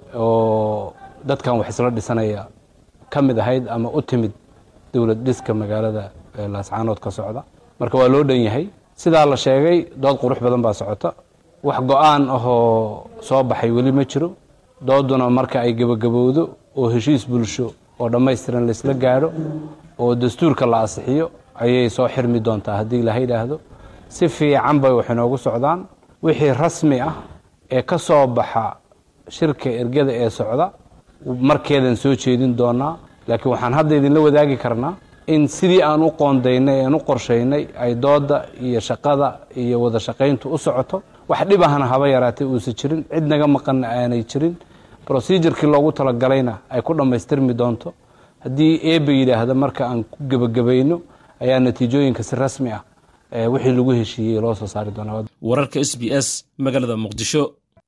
oo dadkan wax isla dhisanaya ka mid ahayd ama u timid dowlad dhiska magaalada laascaanood ka socda marka waa loo dhan yahay sidaa la sheegay dood qurux badan baa socota wax go-aan ahoo soo baxay weli ma jiro dooduna marka ay gebagabowdo oo heshiis bulsho oo dhammaystiran laysla gaadho oo dastuurka la asixiyo ayay soo xirmi doontaa haddii ilaha yidhaahdo si fiican bay wax inoogu socdaan wixii rasmi ah ee ka soo baxa shirka ergada ee socda markeedan soo jeedin doonaa laakiin waxaan hadda idinla wadaagi karnaa in sidii aan u qoondaynay aan u qorshaynay ay dooda iyo shaqada iyo wada shaqayntu u socoto wax dhib ahna haba yaraatay uusan jirin cid naga maqanna aanay jirin brosijurkii loogu talagalayna ay ku dhammaystirmi doonto haddii eeba yidhaahda marka aan ku gebagabayno ayaa natiijooyinka si rasmi ah wixii lagu heshiiyey loo soo saari doonaa wararka s b s magaalada muqdisho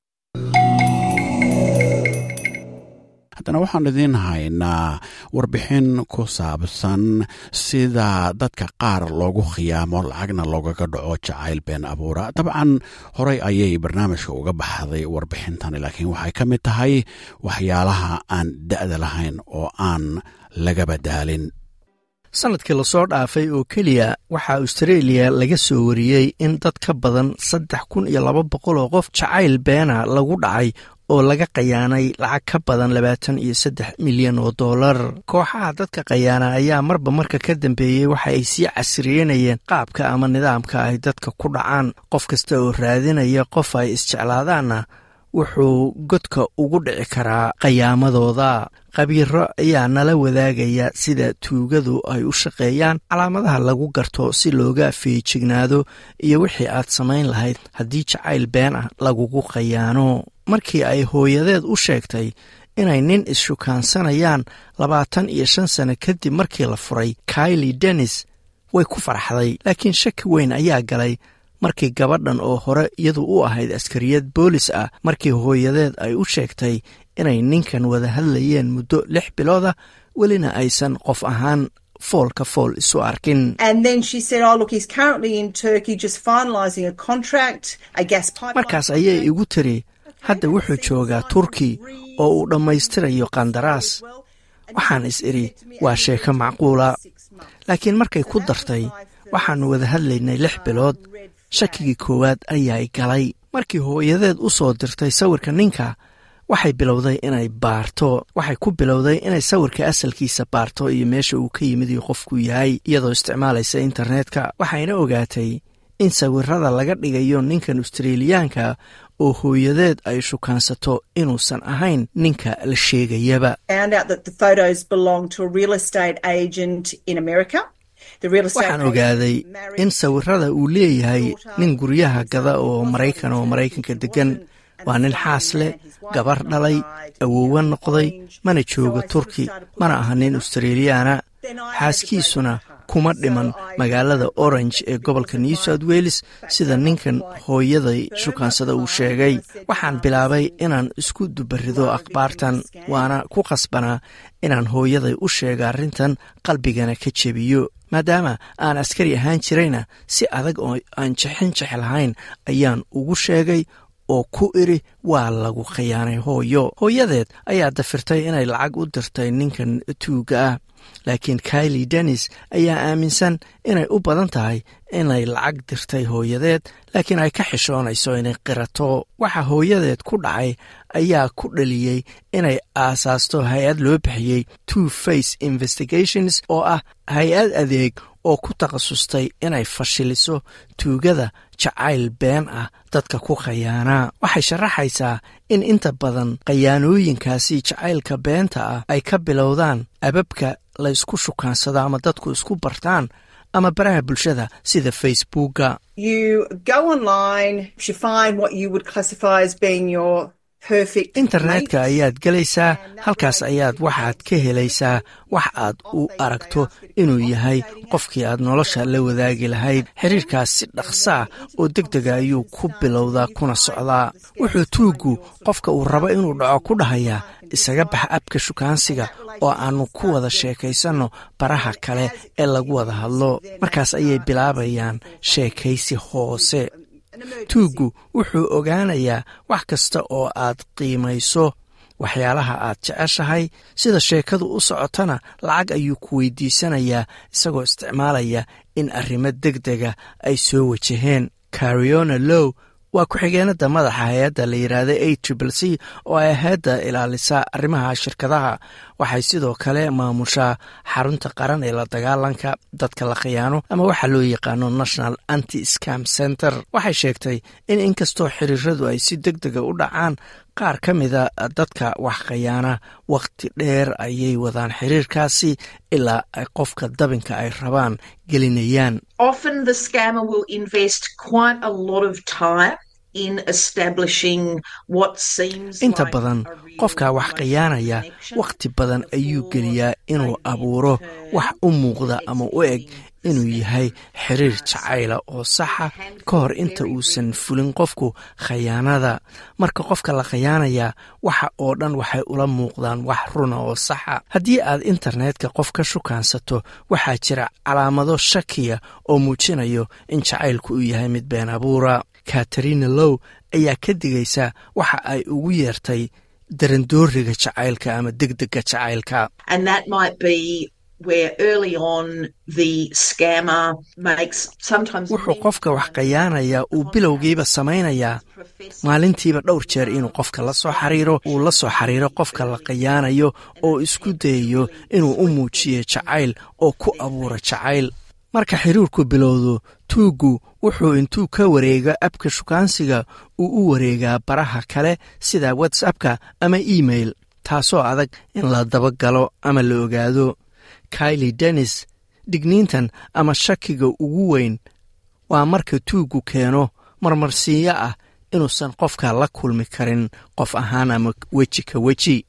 haddana waxaan idiin haynaa warbixin ku saabsan sida dadka qaar loogu khiyaamo lacagna loogaga dhaco jacayl been abuura dabcan horey ayay barnaamijka uga baxday warbixintani laakiin waxay ka mid tahay waxyaalaha aan da'da lahayn oo aan laga badaalin sannadkii lasoo dhaafay oo keliya waxaa austareeliya laga soo wariyey in dad ka badan saddex kun iyo laba boqol oo qof jacayl beena lagu dhacay oo laga qayaanay lacag ka badan labaatan iyo saddex milyan oo dollar kooxaha dadka qayaana ayaa marba marka ka dambeeyey waxa ay sii casriyenayeen qaabka ama nidaamka ay dadka ku dhacaan qof kasta oo raadinaya qof ay isjeclaadaanna wuxuu godka ugu dhici karaa qayaamadooda khabiiro ayaa nala wadaagaya sida tuugadu ay u shaqeeyaan calaamadaha lagu garto si looga feejignaado iyo wixii aad samayn lahayd haddii jacayl been ah lagugu qayaano markii ay hooyadeed u sheegtay inay nin is-shukaansanayaan labaatan iyo shan sano kadib markii la furay kaili dennis way ku farxday laakiin shaki weyn ayaa galay markii gabadhan oo hore iyadu u ahayd askariyad boolis ah markii hooyadeed ay u sheegtay inay ninkan wada hadlayeen muddo lix bilooda welina aysan qof ahaan foolka fool isu arkin markaas ayay igu tiri hadda wuxuu joogaa turki oo uu dhammaystirayo qandaraas waxaan is idhi waa sheeko macquula laakiin markay ku dartay waxaannu wada hadlaynay lix bilood shakigii koowaad ayaa galay markii hooyadeed u soo dirtay sawirka ninka waxay bilowday inay baarto waxay ku bilowday inay sawirka asalkiisa baarto iyo meesha uu ka yimid iyo qofku yahay iyadoo isticmaalaysa internetka waxayna ogaatay in sawirada laga dhigayo ninkan australiyaanka oo hooyadeed ay shukaansato inuusan ahayn ninka la sheegayaba waxaan ogaaday in sawirada uu leeyahay nin guryaha gada oo maraykan oo maraykanka deggan waa nin xaas leh gabar dhalay awoowa noqday mana jooga turki mana aha nin australiyaana xaaskiisuna kuma dhiman magaalada orange ee gobolka new south wales sida ninkan hooyaday shukaansada uu sheegay waxaan bilaabay inaan isku dubarido akhbaartan waana ku qasbanaa inaan hooyaday u sheega arrintan qalbigana ka jebiyo maadaama aan askari ahaan jirayna si adag oo aan jexin jex lahayn ayaan ugu sheegay oo ku idhi waa lagu khiyaanay hooyo hooyadeed ayaa dafirtay inay lacag u dirtay ninkan tuuga ah laakiin kaili dennis ayaa aaminsan inay u badan tahay inay lacag dirtay hooyadeed laakiin ay ka xishoonayso inay qirato waxa hooyadeed ku dhacay ayaa ku dhaliyey inay aasaasto hay-ad loo bixiyey two face investigations oo ah hay-ad adeeg oo ku takhasustay inay fashiliso tuugada jacayl been ah dadka ku khayaanaa waxay sharaxaysaa in inta badan khayaanooyinkaasi jacaylka beenta ah ay ka bilowdaan ababka la ysku shukaansado ama dadku isku bartaan ama baraha bulshada sida facebooka internetka ayaad gelaysaa halkaas ayaad waxaad ka helaysaa wax aad u aragto inuu yahay qofkii aad nolosha la wadaagi lahayd xiriirkaas si dhaqsaa oo deg dega ayuu ku bilowdaa kuna socdaa wuxuu tuuggu qofka uu rabo inuu dhaco ku dhahayaa isaga bax abka shukaansiga oo aannu ku wada sheekaysanno baraha kale ee lagu wada hadlo markaas ayay bilaabayaan sheekaysi hoose tuuggu wuxuu ogaanayaa wax kasta oo aad qiimayso waxyaalaha aad jeceshahay sida sheekadu u socotana lacag ayuu ku weydiisanayaa isagoo isticmaalaya in arrimo deg dega ay soo wajaheen cariona low waa ku-xigeenada madaxa hay-adda la yidhaahda a triple c oo ay hay-adda ilaalisa arrimaha shirkadaha waxay sidoo kale maamushaa xarunta qaran ee la dagaalanka dadka la khiyaano ama waxaa loo yaqaano national anti scam center waxay sheegtay in inkastoo xiriiradu ay si deg dega u dhacaan qaar ka mida dadka wax khayaana wakhti dheer ayay wadaan xiriirkaasi ilaa ay qofka dabinka ay rabaan gelinayaan inta badan qofka wax khiyaanaya wakhti badan ayuu geliyaa inuu abuuro wax u muuqda ama u eg inuu yahay xiriir jacayla oo saxa ka hor inta uusan fulin qofku khayaanada marka qofka la khayaanayaa waxa oo dhan waxay ula muuqdaan wax runa oo saxa haddii aad internetka qof ka shukaansato waxaa jira calaamado shakiya oo muujinayo in jacaylku uu yahay mid been abuura katarina low ayaa ka digaysa waxa ay ugu yeertay darandooriga jacaylka ama degdega jacaylka wuxuu qofka wax khayaanayaa uu bilowgiiba samaynayaa maalintiiba dhowr jeer inuu qofka la soo xariiro uu la soo xiriiro qofka la khayaanayo oo isku dayayo inuu u muujiyo jacayl oo ku abuura jacayl marka xiriirku bilowdo tuuggu wuxuu intuu ka wareego abka shukaansiga uu u wareegaa baraha kale sida whatsappka ama email taasoo adag in la dabagalo ama la ogaado kaili dennis digniintan ama shakiga ugu weyn waa marka tuuggu keeno marmarsiiyo ah inuusan qofka la kulmi karin qof ahaan ama weji ka weji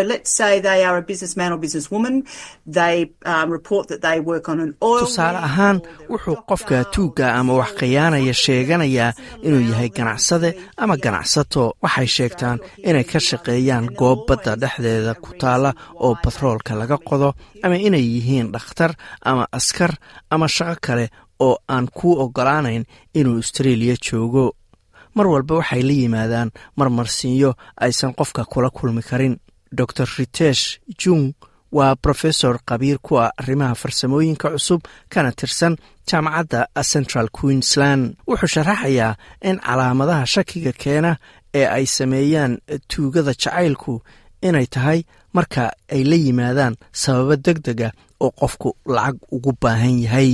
tusaale ahaan wuxuu qofka tuugga ama wax khiyaanaya sheeganayaa inuu yahay ganacsade ama ganacsato waxay sheegtaan inay ka shaqeeyaan goob badda dhexdeeda ku taalla oo batroolka laga qodo ama inay yihiin dhakhtar ama askar ama shaqo kale oo aan kuu oggolaanayn inuu austraeliya joogo mar walba waxay la yimaadaan marmarsiinyo aysan qofka kula kulmi karin dor ritesh jung waa brofesor khabiir ku ah arrimaha farsamooyinka cusub kana tirsan jaamacadda central queensland wuxuu sharaxayaa in calaamadaha shakiga keena ee ay sameeyaan tuugada jacaylku inay tahay marka ay la yimaadaan sababo deg dega oo qofku lacag ugu baahan yahay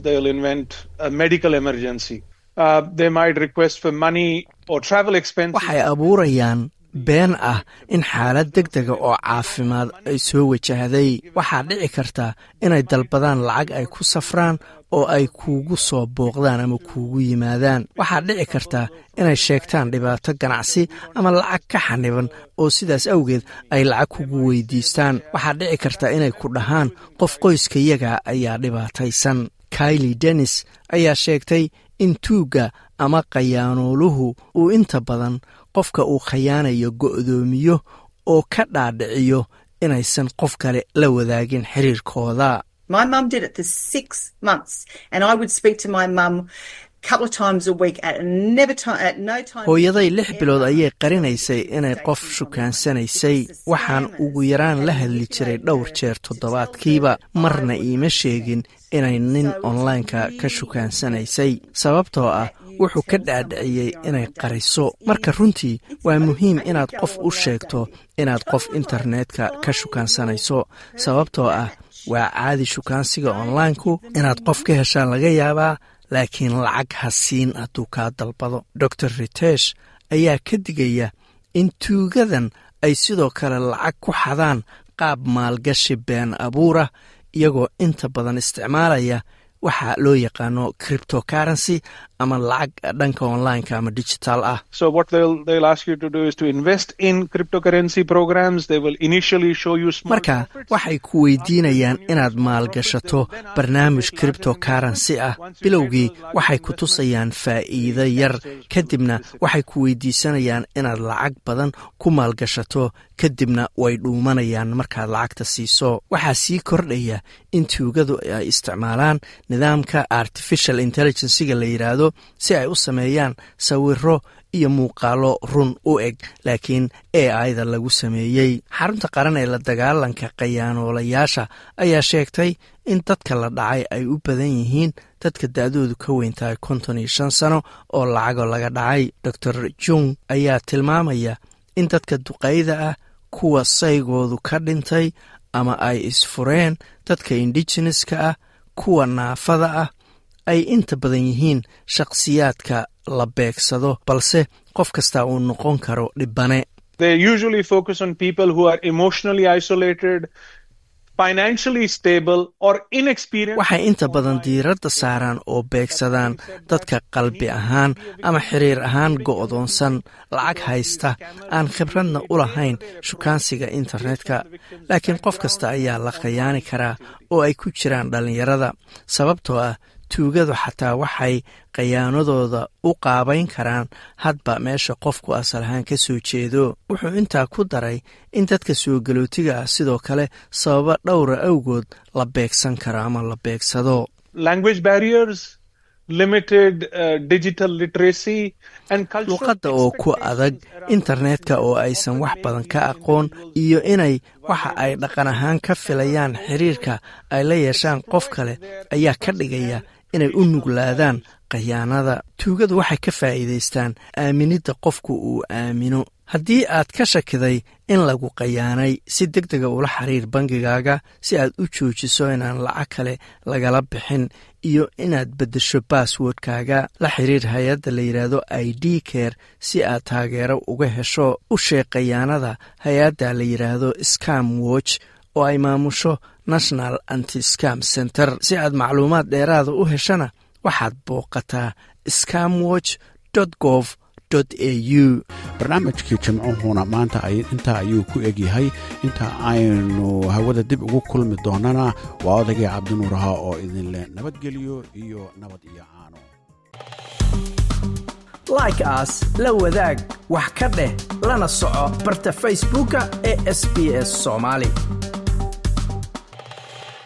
waxay abuurayaan been ah in xaalad deg dega oo caafimaad ay soo wajahday waxaa dhici karta inay dalbadaan lacag ay ku safraan oo ay kuugu soo booqdaan ama kuugu yimaadaan waxaa dhici karta inay sheegtaan dhibaato ganacsi ama lacag ka xaniban oo sidaas awgeed ay lacag kugu weydiistaan waxaa dhici karta inay ku dhahaan qof qoyskayaga ayaa dhibaataysan kaili dennis ayaa sheegtay in tuugga ama khayaanooluhu uu inta badan qofka uu khayaanayo go'doomiyo oo ka dhaadhiciyo inaysan qof kale la wadaagin xiriirkooda My mum did it for six months, and I would speak to my mum a couple of times a week at never time at no time. hooyaday lix bilood ayay qarinaysay inay qof shukaansanaysay waxaan ugu yaraan la hadli jiray dhowr jeer toddobaadkiiba marna iima sheegin inay nin onlineka ka shukaansanaysay sababtoo ah wuxuu ka dhaadhiciyey inay qariso marka runtii waa muhiim inaad qof u sheegto inaad qof internetka ka shukaansanayso sababtoo ah waa caadi shukaansiga onlineku inaad qof ka heshaan laga yaabaa laakiin lacag ha siin hadduu kaa dalbado dor ritesh ayaa ka digaya in tuugadan ay sidoo kale lacag ku xadaan qaab maalgashi been abuurah iyagoo inta badan isticmaalaya waxa loo yaqaano criptocurrency ama lacag dhanka onlineka ama digital ah So what they'll they'll ask you to do is to invest in cryptocurrency programs. They will initially show you small marka waxay ku weydiinayaan inaad maalgashato barnaamij criptocurrency ah bilowgii waxay ku tusayaan faa'iido yar kadibna waxay ku weydiisanayaan inaad lacag badan ku maalgashato kadibna way dhuumanayaan markaad lacagta siiso waxaa sii kordhaya in tuugadu ay isticmaalaan nidaamka artificial intelligenciga la yidhaahdo si ay u sameeyaan sawiro iyo muuqaalo run u eg laakiin a ida lagu sameeyey xarunta qaran ee la dagaalanka khayaanoolayaasha ayaa sheegtay in dadka la dhacay ay u badan yihiin dadka da-doodu ka weyn tahay konton iyo shan sano oo lacago laga dhacay dor jung ayaa tilmaamaya in dadka duqayda ah kuwa saygoodu ka dhintay ama ay isfureen dadka indigeneska ah kuwa naafada ah ay inta badan yihiin shakhsiyaadka la beegsado balse qof kasta uu noqon karo dhibane They usually focus on people who are emotionally isolated, financially stable, or inexperienced. waxay inta badan diiradda saaraan oo beegsadaan dadka qalbi ahaan ama xiriir ahaan go'doonsan lacag haysta aan khibradna u lahayn shukaansiga internetka laakiin qof kasta ayaa la khayaani karaa oo ay ku jiraan dhallinyarada sababtoo ah tuugadu xataa waxay khayaanadooda u qaabayn karaan hadba meesha qofku asal ahaan ka soo jeedo wuxuu intaa ku daray in dadka soo galootiga ah sidoo kale sababa dhowra awgood la beegsan karo ama la beegsado Language barriers, limited uh, digital literacy, and cultural luqadda oo ku adag internetka oo aysan wax badan ka aqoon iyo inay waxa ay dhaqan ahaan ka filayaan xiriirka ay la yeeshaan qof kale ayaa ka dhigaya inay u nuglaadaan khayaanada tuugadu waxay ka faa'iidaystaan aaminidda qofku uu aamino haddii aad ka shakiday in lagu khayaanay si deg dega ula xiriir bangigaaga si aad u joojiso inaan lacag kale lagala bixin iyo inaad beddesho basswordkaaga la xiriir hay-adda la yidhaahdo i d care si aad taageero uga hesho u sheeg khayaanada hay-adda la yidhaahdo scam watch oo ay maamusho national anti scam center si aad macluumaad dheeraada u heshana waxaad booqataa scamwatch gov au barnaamijkii jimcuhuna maanta intaa ayuu ku egyahay inta aynu hawada dib ugu kulmi doonana waa odagii cabdinuuraha oo idinleh nabadgelyo iyo nabad iyo caano like aas la wadaag wax ka dheh lana soco barta facebooka ee sb s soomaali